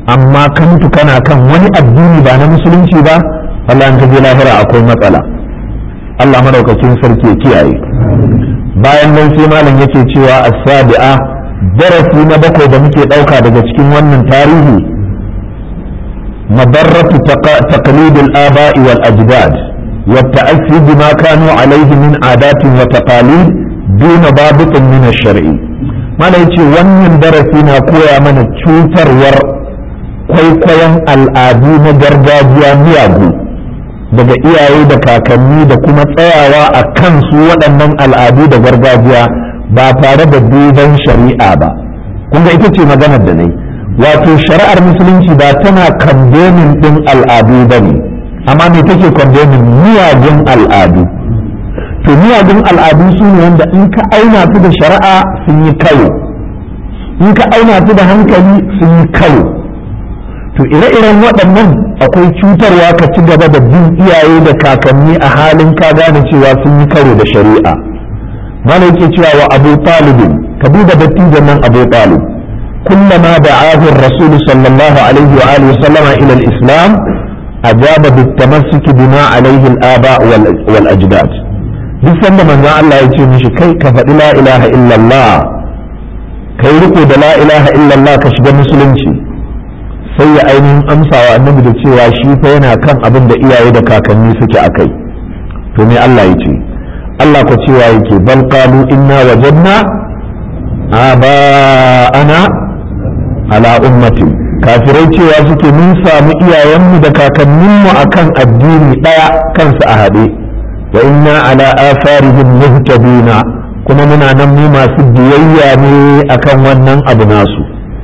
amma ka mutu kana kan wani addini ba na musulunci ba Allah in ka je lahira akwai matsala Allah madaukakin sarki ya kiyaye bayan nan sai malam yake cewa as-sabi'a darasi na bakwai da muke dauka daga cikin wannan tarihi madarratu taqlid al-aba'i wal ajdad wa ta'assi bima kanu alayhi min adatin wa taqalid duna babitin min ash-shar'i malam yace wannan darasi na koya mana cutarwar kwaikwayon al'adu na gargajiya miyagu daga iyaye da kakanni da kuma tsayawa a kan su waɗannan al'adu da gargajiya ba tare da duban shari'a ba kun ga ita ce maganar da nai wato shari'ar musulunci ba tana kandomin ɗin al'adu ba ne amma me take kandomin miyagun al'adu to miyagun al'adu su ne wanda in ka auna su da shari'a sun yi karo in ka auna su da hankali sun yi karo to ire-iren waɗannan akwai cutarwa ka ci gaba da bin iyaye da kakanni a halin ka gane cewa sun yi karo da shari'a mana yake cewa wa abu talibin ka duba dattijan nan abu talib kullama da'ahu ar-rasul sallallahu alaihi wa alihi sallama ila al-islam ajaba bit-tamassuk bima alaihi al-aba wal ajdad duk sanda manzon Allah ya ce mishi kai ka faɗi la ilaha illallah kai riko da la ilaha illallah ka shiga musulunci sai ya ainihin amsawa annabi da cewa shi fa yana kan abin da iyaye da kakanni suke a kai to me Allah ya ce Allah ko cewa yake bal qalu inna wajadna aba'ana ala ummati kafirai cewa suke mun samu iyayenmu da kakanninmu akan addini daya kansu a haɗe wa inna ala atharihim muhtaduna kuma muna nan mu masu biyayya ne akan wannan abu nasu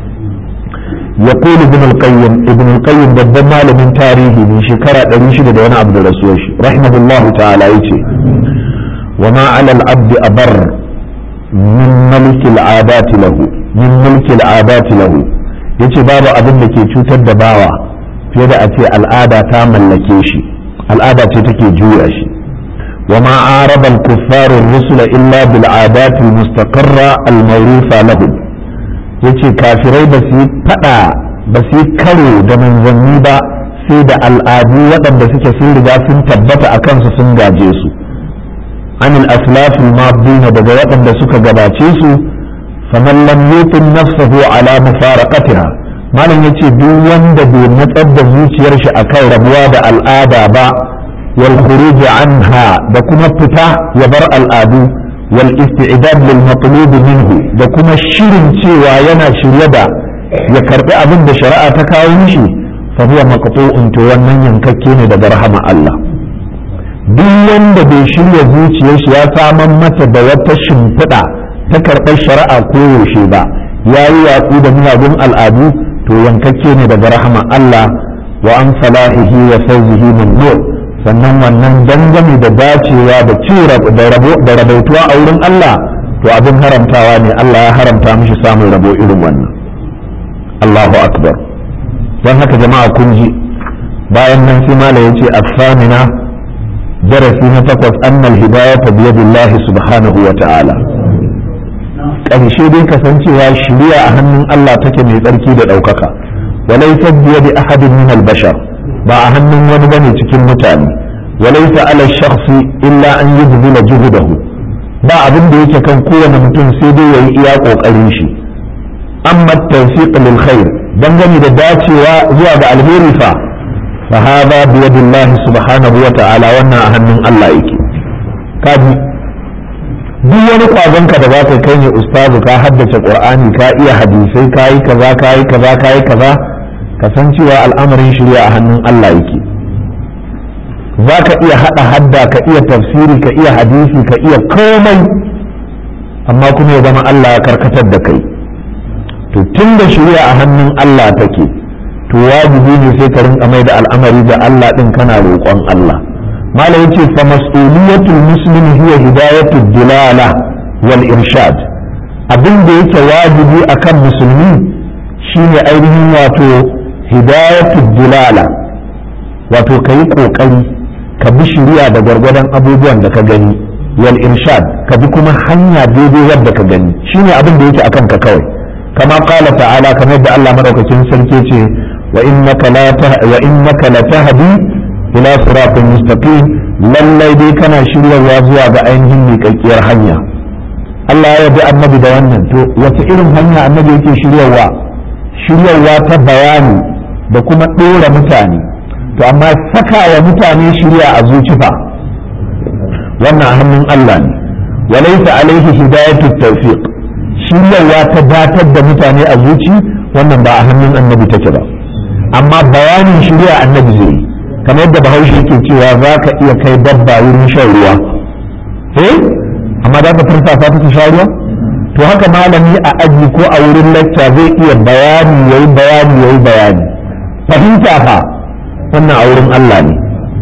يقول ابن القيم ابن القيم babban malamin tarihi ne shekara 600 da wani abu da rasuwar shi rahimahullahu ta'ala yace wa ma 'ala al-'abd abar min malik al-'adat lahu min mulk al-'adat lahu yace babu abin da ke cutar da bawa fiye da a ce al'ada ta mallake shi al'ada ce take juya shi wa ma araba al-kuffar ar-rusula illa bil 'adat al-mustaqarra al-mawrufa lahum yace kafirai ba su yi fada ba su yi karo da manzanni ba sai da al'adu waɗanda suke sun riga sun tabbata a kansu sun gaje su anil aslafil mabdina daga waɗanda suka gabace su faman lam yutin nafsahu ala mufaraqatiha malam yace duk wanda bai matsar da zuciyar shi akan rabuwa da al'ada ba wal khuruj anha da kuma fita ya bar al'adu والاستعداد للمطلوب منه da kuma shirin cewa yana shirye da ya karbi abin da shari'a ta kawo mishi fa huwa maqtu'un to wannan yankakke ne daga rahama Allah duk wanda bai shirya zuciyar shi ya saman mata da wata shimfiɗa ta karɓar shari'a ko yaushe ba ya yi watsi da miyagun al'adu to yankakke ne daga rahama Allah wa an salahihi wa fawzihi min nur sannan wannan dangane da dacewa da ci da rabautuwa a wurin Allah to abin haramtawa ne Allah ya haramta mishi samun rabo irin wannan Allahu akbar don haka jama'a kun ji bayan nan sai mala ya ce afamina darasi na takwas annal hidayata biyadillahi subhanahu wa ta'ala ƙarshe dai kasancewa shiriya a hannun Allah take mai tsarki da ɗaukaka walaysa biyadi ahadin min al-bashar ba a hannun wani bane cikin mutane walaysa ala shakhsi illa an yubdila juhudahu ba abin da yake kan kowane mutum sai dai yayi iya kokarin shi amma tawfiq lil khair dangane da dacewa zuwa ga alheri fa fa hada bi yadillahi subhanahu wa ta'ala wannan a hannun Allah yake kaji duk wani kwazon ka da zaka kai ne ustazu ka haddace qur'ani ka iya hadisai ka yi kaza ka yi kaza ka yi kaza ka san cewa al'amarin shirya a hannun Allah yake za ka iya haɗa hadda ka iya tafsiri ka iya hadisi ka iya komai amma kuma ya zama Allah ya karkatar da kai to tun da shirya a hannun Allah take to wajibi ne sai ka rinka mai da al'amari da Allah din kana roƙon Allah malam yace fa mas'uliyatul muslimi hiya hidayatud dilala wal irshad abin da yake wajibi akan musulmi shine ainihin wato hidayatud dilala wato kayi kokari ka bi shiriya da gwargwadon abubuwan da ka gani wal irshad ka bi kuma hanya daidai wadda ka gani shine abin da yake akan ka kawai kama qala ta'ala kamar da Allah madaukakin sarki ce wa innaka la wa innaka la tahdi ila siratin mustaqim lallai dai kana shiryarwa zuwa ga ainihin miƙaƙƙiyar hanya Allah ya yabi annabi da wannan to wace irin hanya annabi yake shiryarwa shiryarwa ta bayani da kuma ɗora mutane to amma saka wa mutane shirya a zucifa wannan hannun Allah ne walaita alaihi hidayatu tawfiq shiryarwa ta datar da mutane a zuci wannan ba a hannun annabi take ba amma bayanin shirya annabi zai yi kamar yadda bahaushe yake cewa za ka iya kai dabba wurin shan ruwa eh amma za ka farfasa ta sha ruwa to haka malami a aji ko a wurin lacca zai iya bayani yayi bayani yayi bayani fahimta fa wannan a wurin Allah ne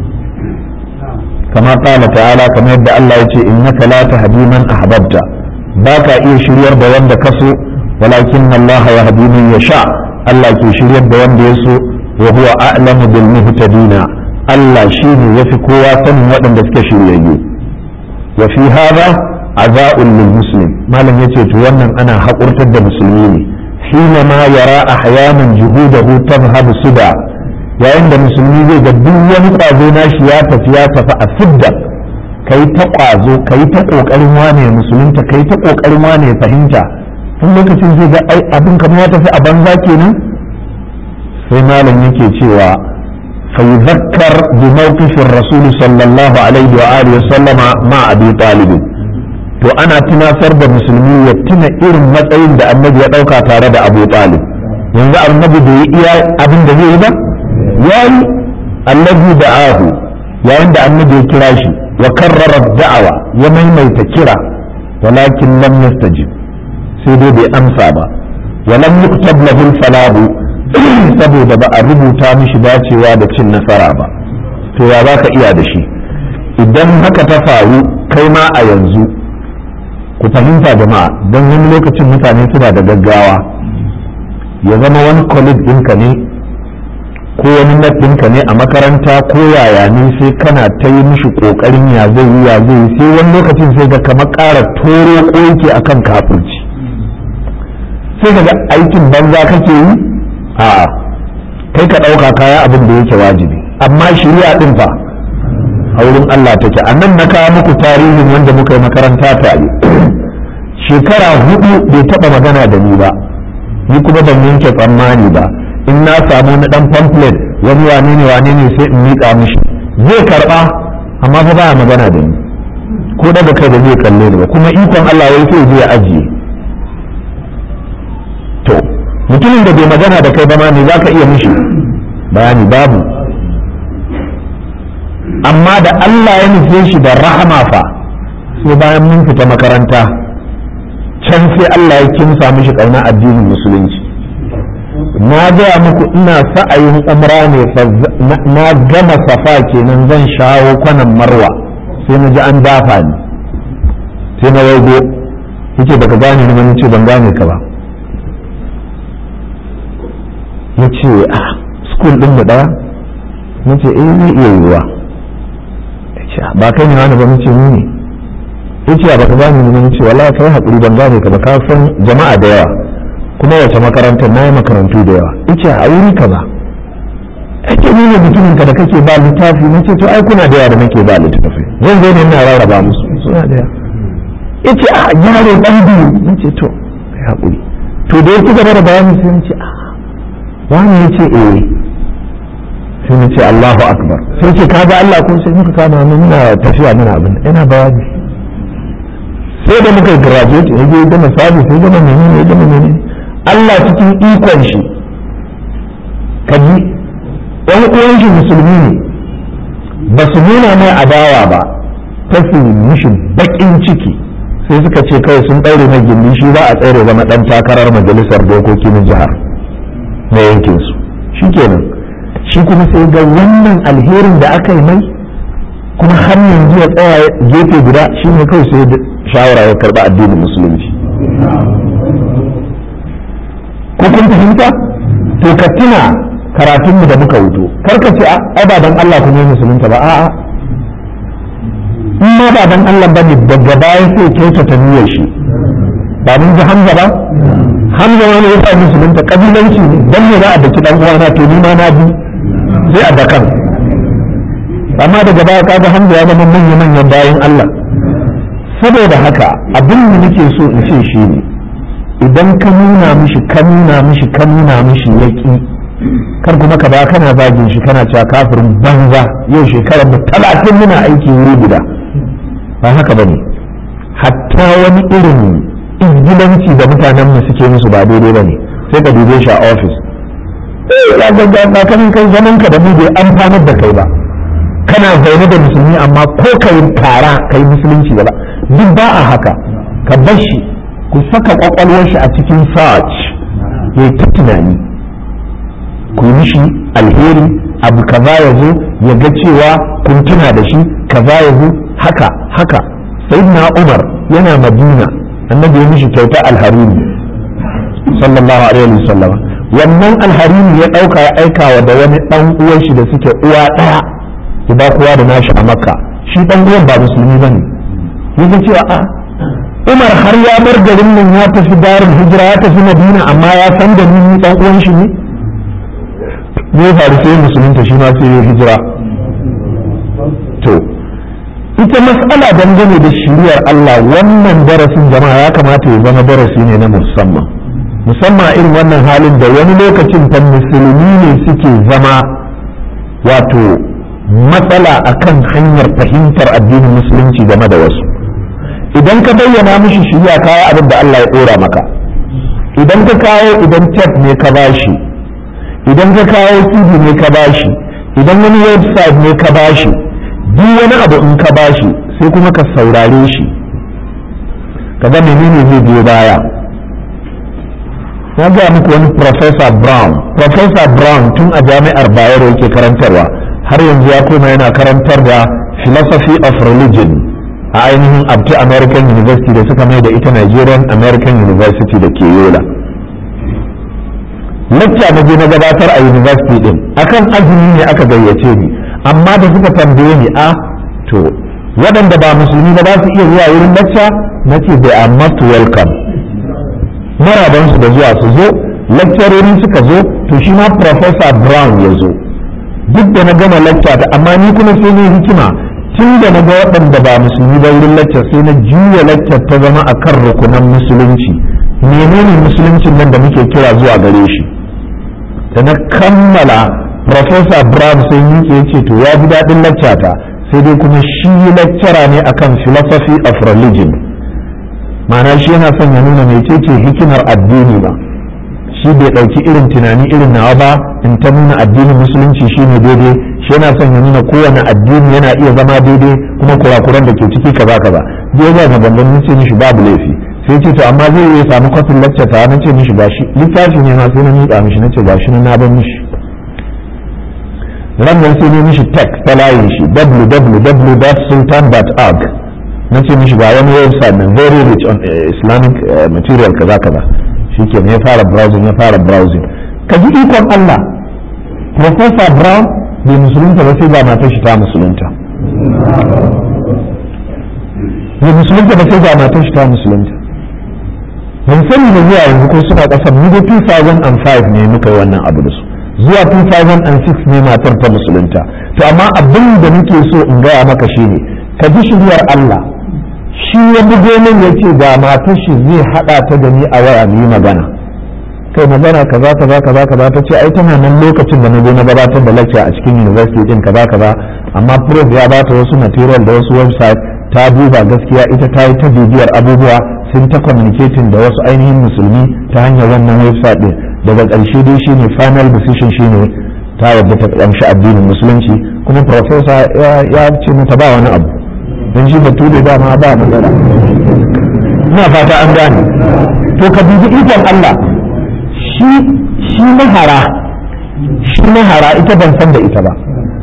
kama kala ta'ala kamar yadda Allah ya ce innaka la tahdi man ahbabta baka iya shiryar da wanda ka so walakin Allah yahdi man yasha Allah ke shiryar da wanda ya so wa huwa a'lamu bil muhtadina Allah shine yafi kowa sanin waɗanda suke shiryayyu wa fi hadha aza'un lil muslim malam yace to wannan ana haƙurtar da musulmi ne hina ma yara ahyanan juhudahu tadhhabu suda yayin da musulmi zai ga duk wani kwazo nashi ya tafi ya tafi a sidda kai ta kwazo kai ta kokarin wane ya musulunta kai ta kokarin wane ya fahimta tun lokacin zai ga ai abin kamar ya tafi a banza kenan sai malam yake cewa fa yuzakkar bi mawqifir rasul sallallahu alaihi wa alihi sallama ma abi talib to ana tunasar da musulmi ya tuna irin matsayin da annabi ya dauka tare da abu talib yanzu annabi bai iya abin da zai yi ba yayi annabi da ahu yayin da annabi ya kira shi wa karrara da'awa ya maimaita kira walakin lam yastajib sai dai bai amsa ba wa lam yuktab lahu falahu saboda ba a rubuta mishi dacewa da cin nasara ba to ya zaka iya da shi idan haka ta faru kai ma a yanzu ku fahimta jama'a don wani lokacin mutane suna da gaggawa ya zama wani colleague ɗinka ne ko wani ɗinka ne a makaranta ko yaya ne sai kana ta yi mishi ƙoƙarin ya zai yi ya zai yi sai wani lokacin sai ga kamar ƙara toro ƙoƙi a kan kafirci sai ga aikin banza kake yi a kai ka ɗauka kaya abin da yake wajibi amma shari'a ɗin fa a wurin Allah take a nan na kawo muku tarihin wanda muka yi makaranta tare shekara hudu bai taɓa magana da ni ba ni kuma ban yanke tsammani ba in na samu na dan pamphlet wani wane ne wane ne sai in miƙa mishi zai karɓa amma fa baya magana da ni ko daga kai da zai kalle ni ba kuma ikon Allah wai sai zai ajiye to mutumin da bai magana da kai ba ma ne zaka iya mishi bayani babu amma da Allah ya nufe shi da rahama fa sai bayan mun fita makaranta can sai Allah ya kimsa mishi kauna addinin musulunci na gaya muku ina sa'ayin umra ne na gama safa kenan zan shawo kwanan marwa sai na ji an dafa ni sai na waigo yake baka gane ni wani ce ban gane ka ba ya ce a school din mu daya na ce eh zai iya yiwuwa ba kai ne wani ba mu ce ni ne ya ce baka gane ni wani ce wallahi kai haƙuri ban gane ka ba ka san jama'a da yawa kuma wace makarantar na yi makarantu da yawa ice a wuri kaza ake nuna mutumin ka da kake ba littafi na ce to ai kuna da yawa da nake ba littafi zan zo ne ina rarraba musu suna da yawa ice a yaro dan biyu na ce to kai haƙuri to da ya ci gaba da bayani sai na ce a wani ya ce eh sai na ce Allahu akbar sai ce ka ga Allah ko sai muka kama mu muna tafiya muna abin ina bayani sai da muka graduate ya je gama service ya gama menene ya gama menene Allah cikin ikon shi kaji ɗan uwan shi musulmi ne ba su nuna mai adawa ba ta su mishi baƙin ciki sai suka ce kawai sun ɗaure mai gindi shi za a tsere zama ɗan takarar majalisar dokoki na jihar na yankinsu shi kenan shi kuma sai ga wannan alherin da aka yi mai kuma har yanzu ya tsaya gefe guda shi ne kawai sai shawara ya karɓi addinin musulunci ko kun fahimta to ka tuna karatunmu da muka wuto kar ka ce ai ba dan Allah kuma musulunta ba a'a in ma ba dan Allah ba ne daga baya sai kyautata niyyar shi ba mun ji Hamza ba hamza wani ya sa musulunta kabilanci ne dan ne za a daki dan uwana to ni ma na bi sai a dakan amma daga baya kaga hamza ya zama manya manyan bayan Allah saboda haka abin da nake so in ce shi ne idan ka nuna mishi ka nuna mishi ka nuna mishi yaki kar kuma ka ba kana zagin shi kana cewa kafirin banza yau shekarar da talatin muna aiki wuri guda ba haka bane hatta wani irin izgilanci da mutanen mu suke musu ba daidai bane sai ka dube shi a ofis eh ya ga ga kan kai zaman ka da mu bai amfanar da kai ba kana zaune da musulmi amma ko kai kara kai musulunci ba duk ba a haka ka bar shi ku saka kwakwalwar shi a cikin search ya ta tunani ku mishi alheri abu kaza ya zo ya ga cewa kun tuna da shi kaza ya zo haka haka sayyidina umar yana madina annabi ya mishi kyauta alharini sallallahu alaihi wasallam wannan alharini ya dauka ya aika wa da wani dan uwan shi da suke uwa daya ya ba kowa da nashi a makka shi dan uwan ba musulmi bane yake cewa a umar har ya bar garin nan ya tafi darin hijira ya tafi madina amma ya san da ni dan uwan shi ne ne faru sai musulunta shi ma sai ya hijira to ita mas'ala dangane da shiriyar Allah wannan darasin jama'a ya kamata ya zama darasi ne na musamman musamman irin wannan halin da wani lokacin fa musulmi ne suke zama wato matsala akan hanyar fahimtar addinin musulunci game da wasu idan ka bayyana mishi shiriya kawo abin da Allah ya dora maka idan ka kawo idan tape ne ka bashi idan ka kawo cd ne ka bashi idan wani website ne ka bashi duk wani abu in ka bashi sai kuma ka saurare shi ka ga menene zai biyo baya na gaya muku wani professor brown professor brown tun a jami'ar bayero yake karantarwa har yanzu ya koma yana karantar da philosophy of religion a ainihin abti american university da suka mai da ita nigerian american university da ke yola lacca na je na gabatar a university din akan azumi ne aka gayyace ni amma da suka tambaye ni a to waɗanda ba musulmi ba za su iya zuwa wurin lacca na ce they are most welcome maraban su da zuwa su zo lecturori suka zo to shi ma professor brown ya zo duk da na gama lacca ta amma ni kuma sai ne hikima tun da na ga waɗanda ba musulmi ba wurin lacca sai na juya lacca ta zama akan rukunan musulunci menene musuluncin nan da muke kira zuwa gare shi da na kammala Professor Brown sai yake ya ce to ya ji daɗin laccata sai dai kuma shi lecturer ne akan philosophy of religion ma'ana shi yana son ya nuna mecece hikimar addini ba shi bai ɗauki irin tunani irin nawa ba in ta nuna addinin musulunci shi ne daidai shi yana son ya nuna kowane addini yana iya zama daidai kuma kurakuran da ke ciki kaza kaza zai ga maganganun ce mishi babu laifi sai ce to amma zai iya samu kwafin lecture ta na ce mishi gashi littafi ne ma sai na miƙa mishi na ce gashi na ban mishi rannan sai ne mishi text ta layin shi www.sultan.org na ce mishi ga wani website na very rich on islamic material kaza kaza shike ne ya fara browsing ya fara browsing ka ji ikon Allah professor brown bai musulunta ba sai ba matar shi ta musulunta bai musulunta ba sai ba matar shi ta musulunta ban sani da zuwa yanzu ko suna kasar mu da 2005 ne muka yi wannan abu da su zuwa 2006 ne matar ta musulunta to amma abin da nake so in gaya maka shine ka ji shiryar Allah shi ya bugo min ya ce ga matar shi zai hada ta da ni a waya mu yi magana kai magana kaza kaza kaza kaza ta ce ai tana nan lokacin da na je na gabatar da lecture a cikin university din kaza kaza amma prof ya bata wasu material da wasu website ta duba gaskiya ita ta yi ta bibiyar abubuwa sun ta communicating da wasu ainihin musulmi ta hanyar wannan website din daga ƙarshe dai shine final decision shine ta yarda ta ƙamshi addinin musulunci kuma professor ya ce mata ba wani abu don shi bature dama ba magana ina fata an gane to ka dubi ikon Allah shi shi mahara shi mahara ita ban san da ita ba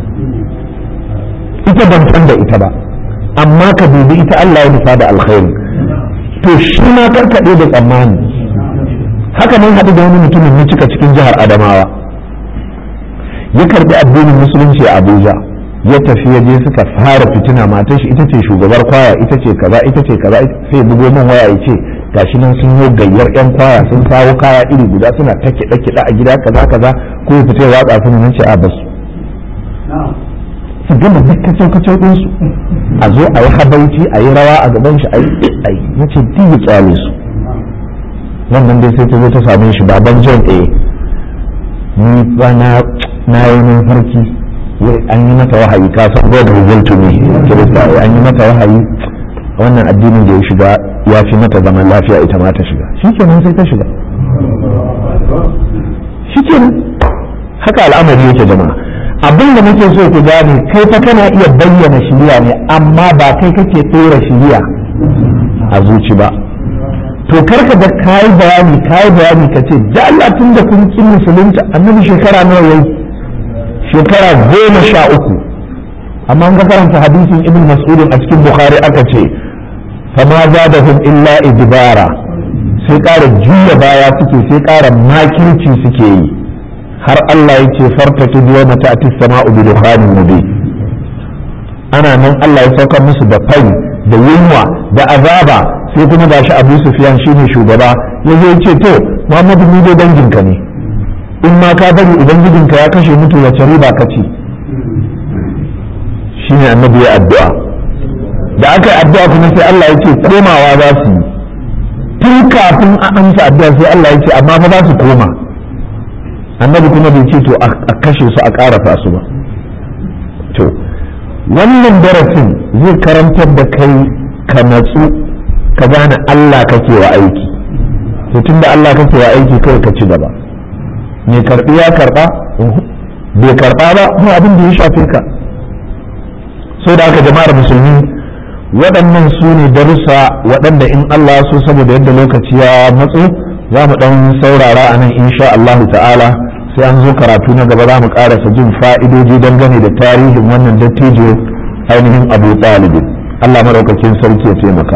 ita ban san da ita ba amma ka dubi ita Allah ya nufa da alkhairi to shi ma karkaɗe da tsammani haka nan haɗu da wani mutumin na cika cikin jihar Adamawa ya karɓi addinin musulunci a Abuja ya tafi ya je suka fara fitina matar shi ita ce shugabar kwaya ita ce kaza ita ce kaza sai bugo min waya ya ce gashi nan sun yi gayyar yan kwaya sun kawo kaya iri guda suna ta kiɗa kiɗa a gida kaza kaza ko ya fita ya watsa su nan ce a basu su gama duk kacau kacau din su a zo a yi habauci a yi rawa a gaban shi a yi ai nace duk ya kyale su wannan dai sai ta zo ta same shi baban John A ni ba na na yi mafarki wai an yi mata wahayi ka san God revealed to me kirista an yi mata wahayi wannan addinin da ya shiga ya fi mata zaman lafiya ita ma ta shiga shikenan sai ta shiga shikenan haka al'amari yake jama'a abin da muke so ku gane kai fa kana iya bayyana shiriya ne amma ba kai kake tsora shiriya a zuci ba to karka da kayi bayani kayi bayani ka ce da Allah tun da kun kin musulunci annabi shekara nawa yayi shekara goma sha uku amma an ga karanta hadisin ibn mas'udin a cikin bukhari aka ce fama zadahum illa idbara sai ƙara juya baya suke sai ƙara makirci suke yi har Allah ya ce farta ta biyo mata a sama'u bi dukhanin mubin ana nan Allah ya saukar musu da fari da yunwa da azaba sai kuma gashi Abu Sufyan shine shugaba ya zo ce to Muhammadu ni dai danginka ne in ma ka bari ubangijinka ya kashe mutu wace riba ka ci shine annabi ya addu'a da aka yi addu'a kuma sai Allah ya ce komawa za su yi tun kafin a amsa addu'a sai Allah ya ce amma fa za su koma annabi kuma bai ce to a kashe su a ƙarafa su ba to wannan darasin zai karantar da kai ka natsu ka gane Allah kake wa aiki to tunda Allah kake wa aiki kai ka ci gaba me karbi ya karba bai karba ba ba abin da ya shafe ka so da aka jama'ar musulmi waɗannan su ne darussa waɗanda in Allah so saboda yadda lokaci ya matso za mu ɗan saurara a nan insha Allahu ta'ala sai an zo karatu na gaba za mu ƙarasa jin fa'idoji dangane da tarihin wannan dattijo ainihin abu talibin Allah maɗaukakin sarki ya taimaka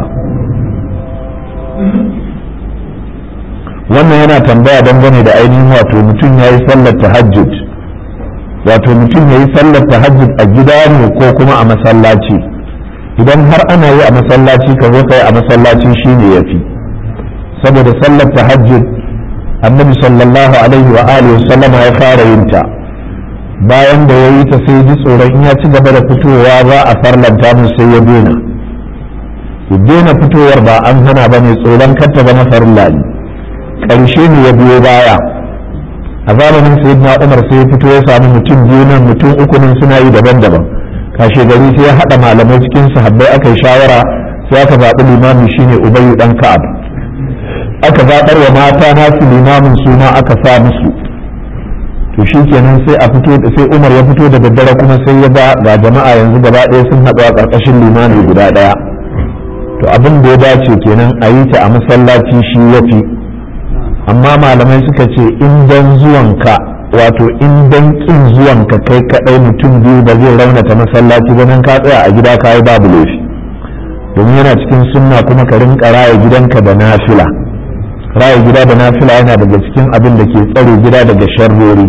wannan yana tambaya dangane da ainihin wato mutum ya yi sallar tahajjud wato mutum ya yi sallar tahajjud a gida ne ko kuma a masallaci idan har ana yi a masallaci ka zo kai a masallaci shine yafi saboda sallar tahajjud annabi sallallahu alaihi wa alihi sallama ya fara yin ta bayan da ya yi ta sai ji tsoron in ya ci gaba da fitowa za a farlanta mu sai ya daina ya daina fitowar ba an hana ba ne tsoron kanta ba na farilla ne ƙarshe ne ya biyo baya a zamanin sayyidina umar sai ya fito ya samu mutum biyu nan mutum uku nan suna yi daban-daban kashe gari sai ya haɗa malamai cikin sahabbai aka yi shawara sai aka zaɓi limami shine ubayyu dan ka'ab aka zaɓar wa mata nasu limamin suna aka sa musu to shi kenan sai a fito sai umar ya fito da daddare kuma sai ya ba ga jama'a yanzu gaba ɗaya sun haɗu a ƙarƙashin limami guda ɗaya to abin da ya dace kenan a yi ta a masallaci shi ya fi amma malamai suka ce in dan zuwanka wato in dan kin zuwanka kai kaɗai mutum biyu ba zai raunata masallaci ba nan ka tsaya a gida ka yi babu laifi domin yana cikin sunna kuma ka rinka raya gidanka da nafila raya gida da nafila yana daga cikin abin da ke tsare gida daga sharrori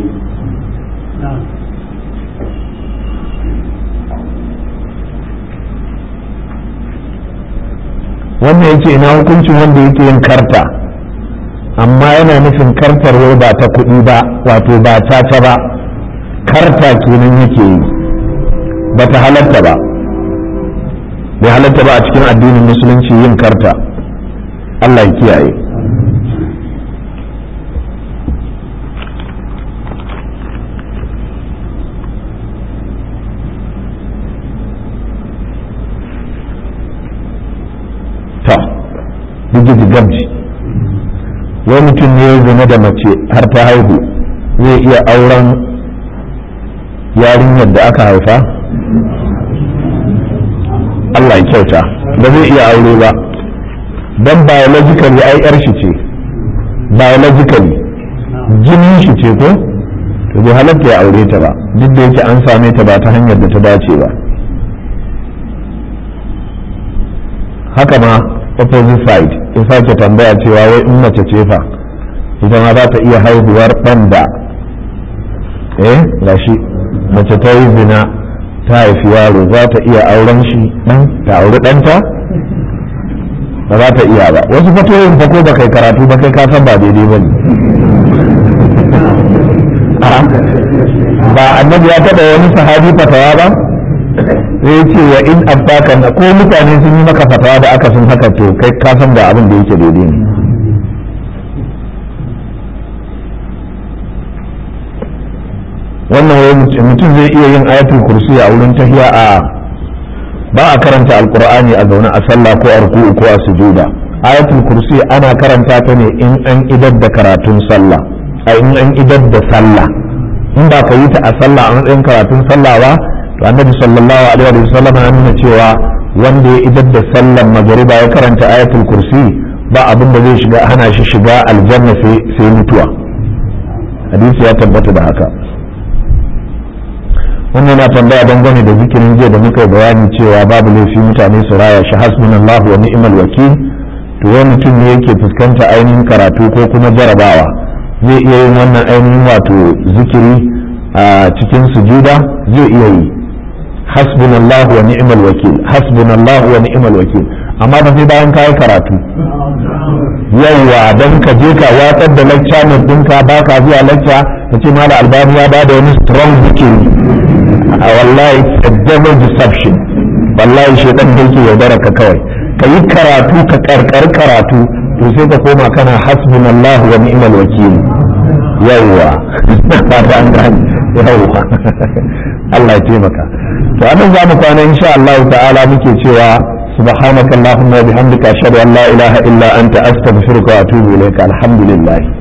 wannan yake ina hukuncin wanda yake yin karta amma yana nufin kartar wai ba ta kuɗi ba wato ba caca ba karta kenan yake yi ba ta halatta ba bai halatta ba a cikin addinin musulunci yin karta Allah ya kiyaye ta digiji gamji wai mutum ne ya zina da mace har ta haihu zai iya auren yarinyar da aka haifa Allah ya kyauta ba zai iya aure ba don biologically ai yar shi ce biologically jinin shi ce ko to bai halatta ya aure ta ba duk da yake an same ta ba ta hanyar da ta dace ba haka ma opposite side in sake tambaya cewa wai in mace ce fa ita ma za ta iya haihuwar ɗan da eh gashi mace ta yi zina ta haifi yaro za ta iya auren shi ɗan ta auri ɗanta ba za ta iya ba wasu fatoyin fa ko ba kai karatu ba kai ka san ba daidai ba ne ba annabi ya taɓa wani sahabi fatawa ba sai ce wa in abbaka na ko mutane sun yi maka fatawa da aka sun haka to kai ka san da abin da yake daidai ne wannan wai mutum zai iya yin ayatul kursi a wurin tahiya a ba a karanta alkur'ani a zaune a sallah ko a ruku'u ko a sujuda ayatul kursi ana karanta ta ne in an idar da karatun sallah a in an idar da sallah in ba ka yi ta a sallah a matsayin karatun sallah ba to annabi sallallahu alaihi wa sallam ya nuna cewa wanda ya idar da sallan magariba ya karanta ayatul kursi ba abin da zai shiga hana shi shiga aljanna sai mutuwa hadisi ya tabbata da haka wannan na tambaya dangane da zikirin jiya da muka yi bayani cewa babu laifi mutane su raya shi hasbunallahu wa ni'mal wakil to wani mutum ne yake fuskanta ainihin karatu ko kuma jarabawa zai iya yin wannan ainihin wato zikiri a cikin sujuda zai iya yi hasbunallahu wa ni'mal wakil hasbunallahu wa ni'mal wakil amma ba sai bayan kayi karatu yawwa don ka je ka watsar da lecture note ɗinka ba ka zuwa lecture ka ce mala albani ya ba da wani strong zikiri a wallahi a devil deception wallahi shaitan da yake yaudara ka kawai ka yi karatu ka karkar karatu to sai ka koma kana hasbunallahu wa ni'mal wakil yawwa ba ta an gane yawwa Allah ya taimaka to anan za mu kwana insha Allah ta'ala muke cewa سبحانك اللهم وبحمدك أشهد أن لا إله إلا أنت أستغفرك وأتوب إليك الحمد لله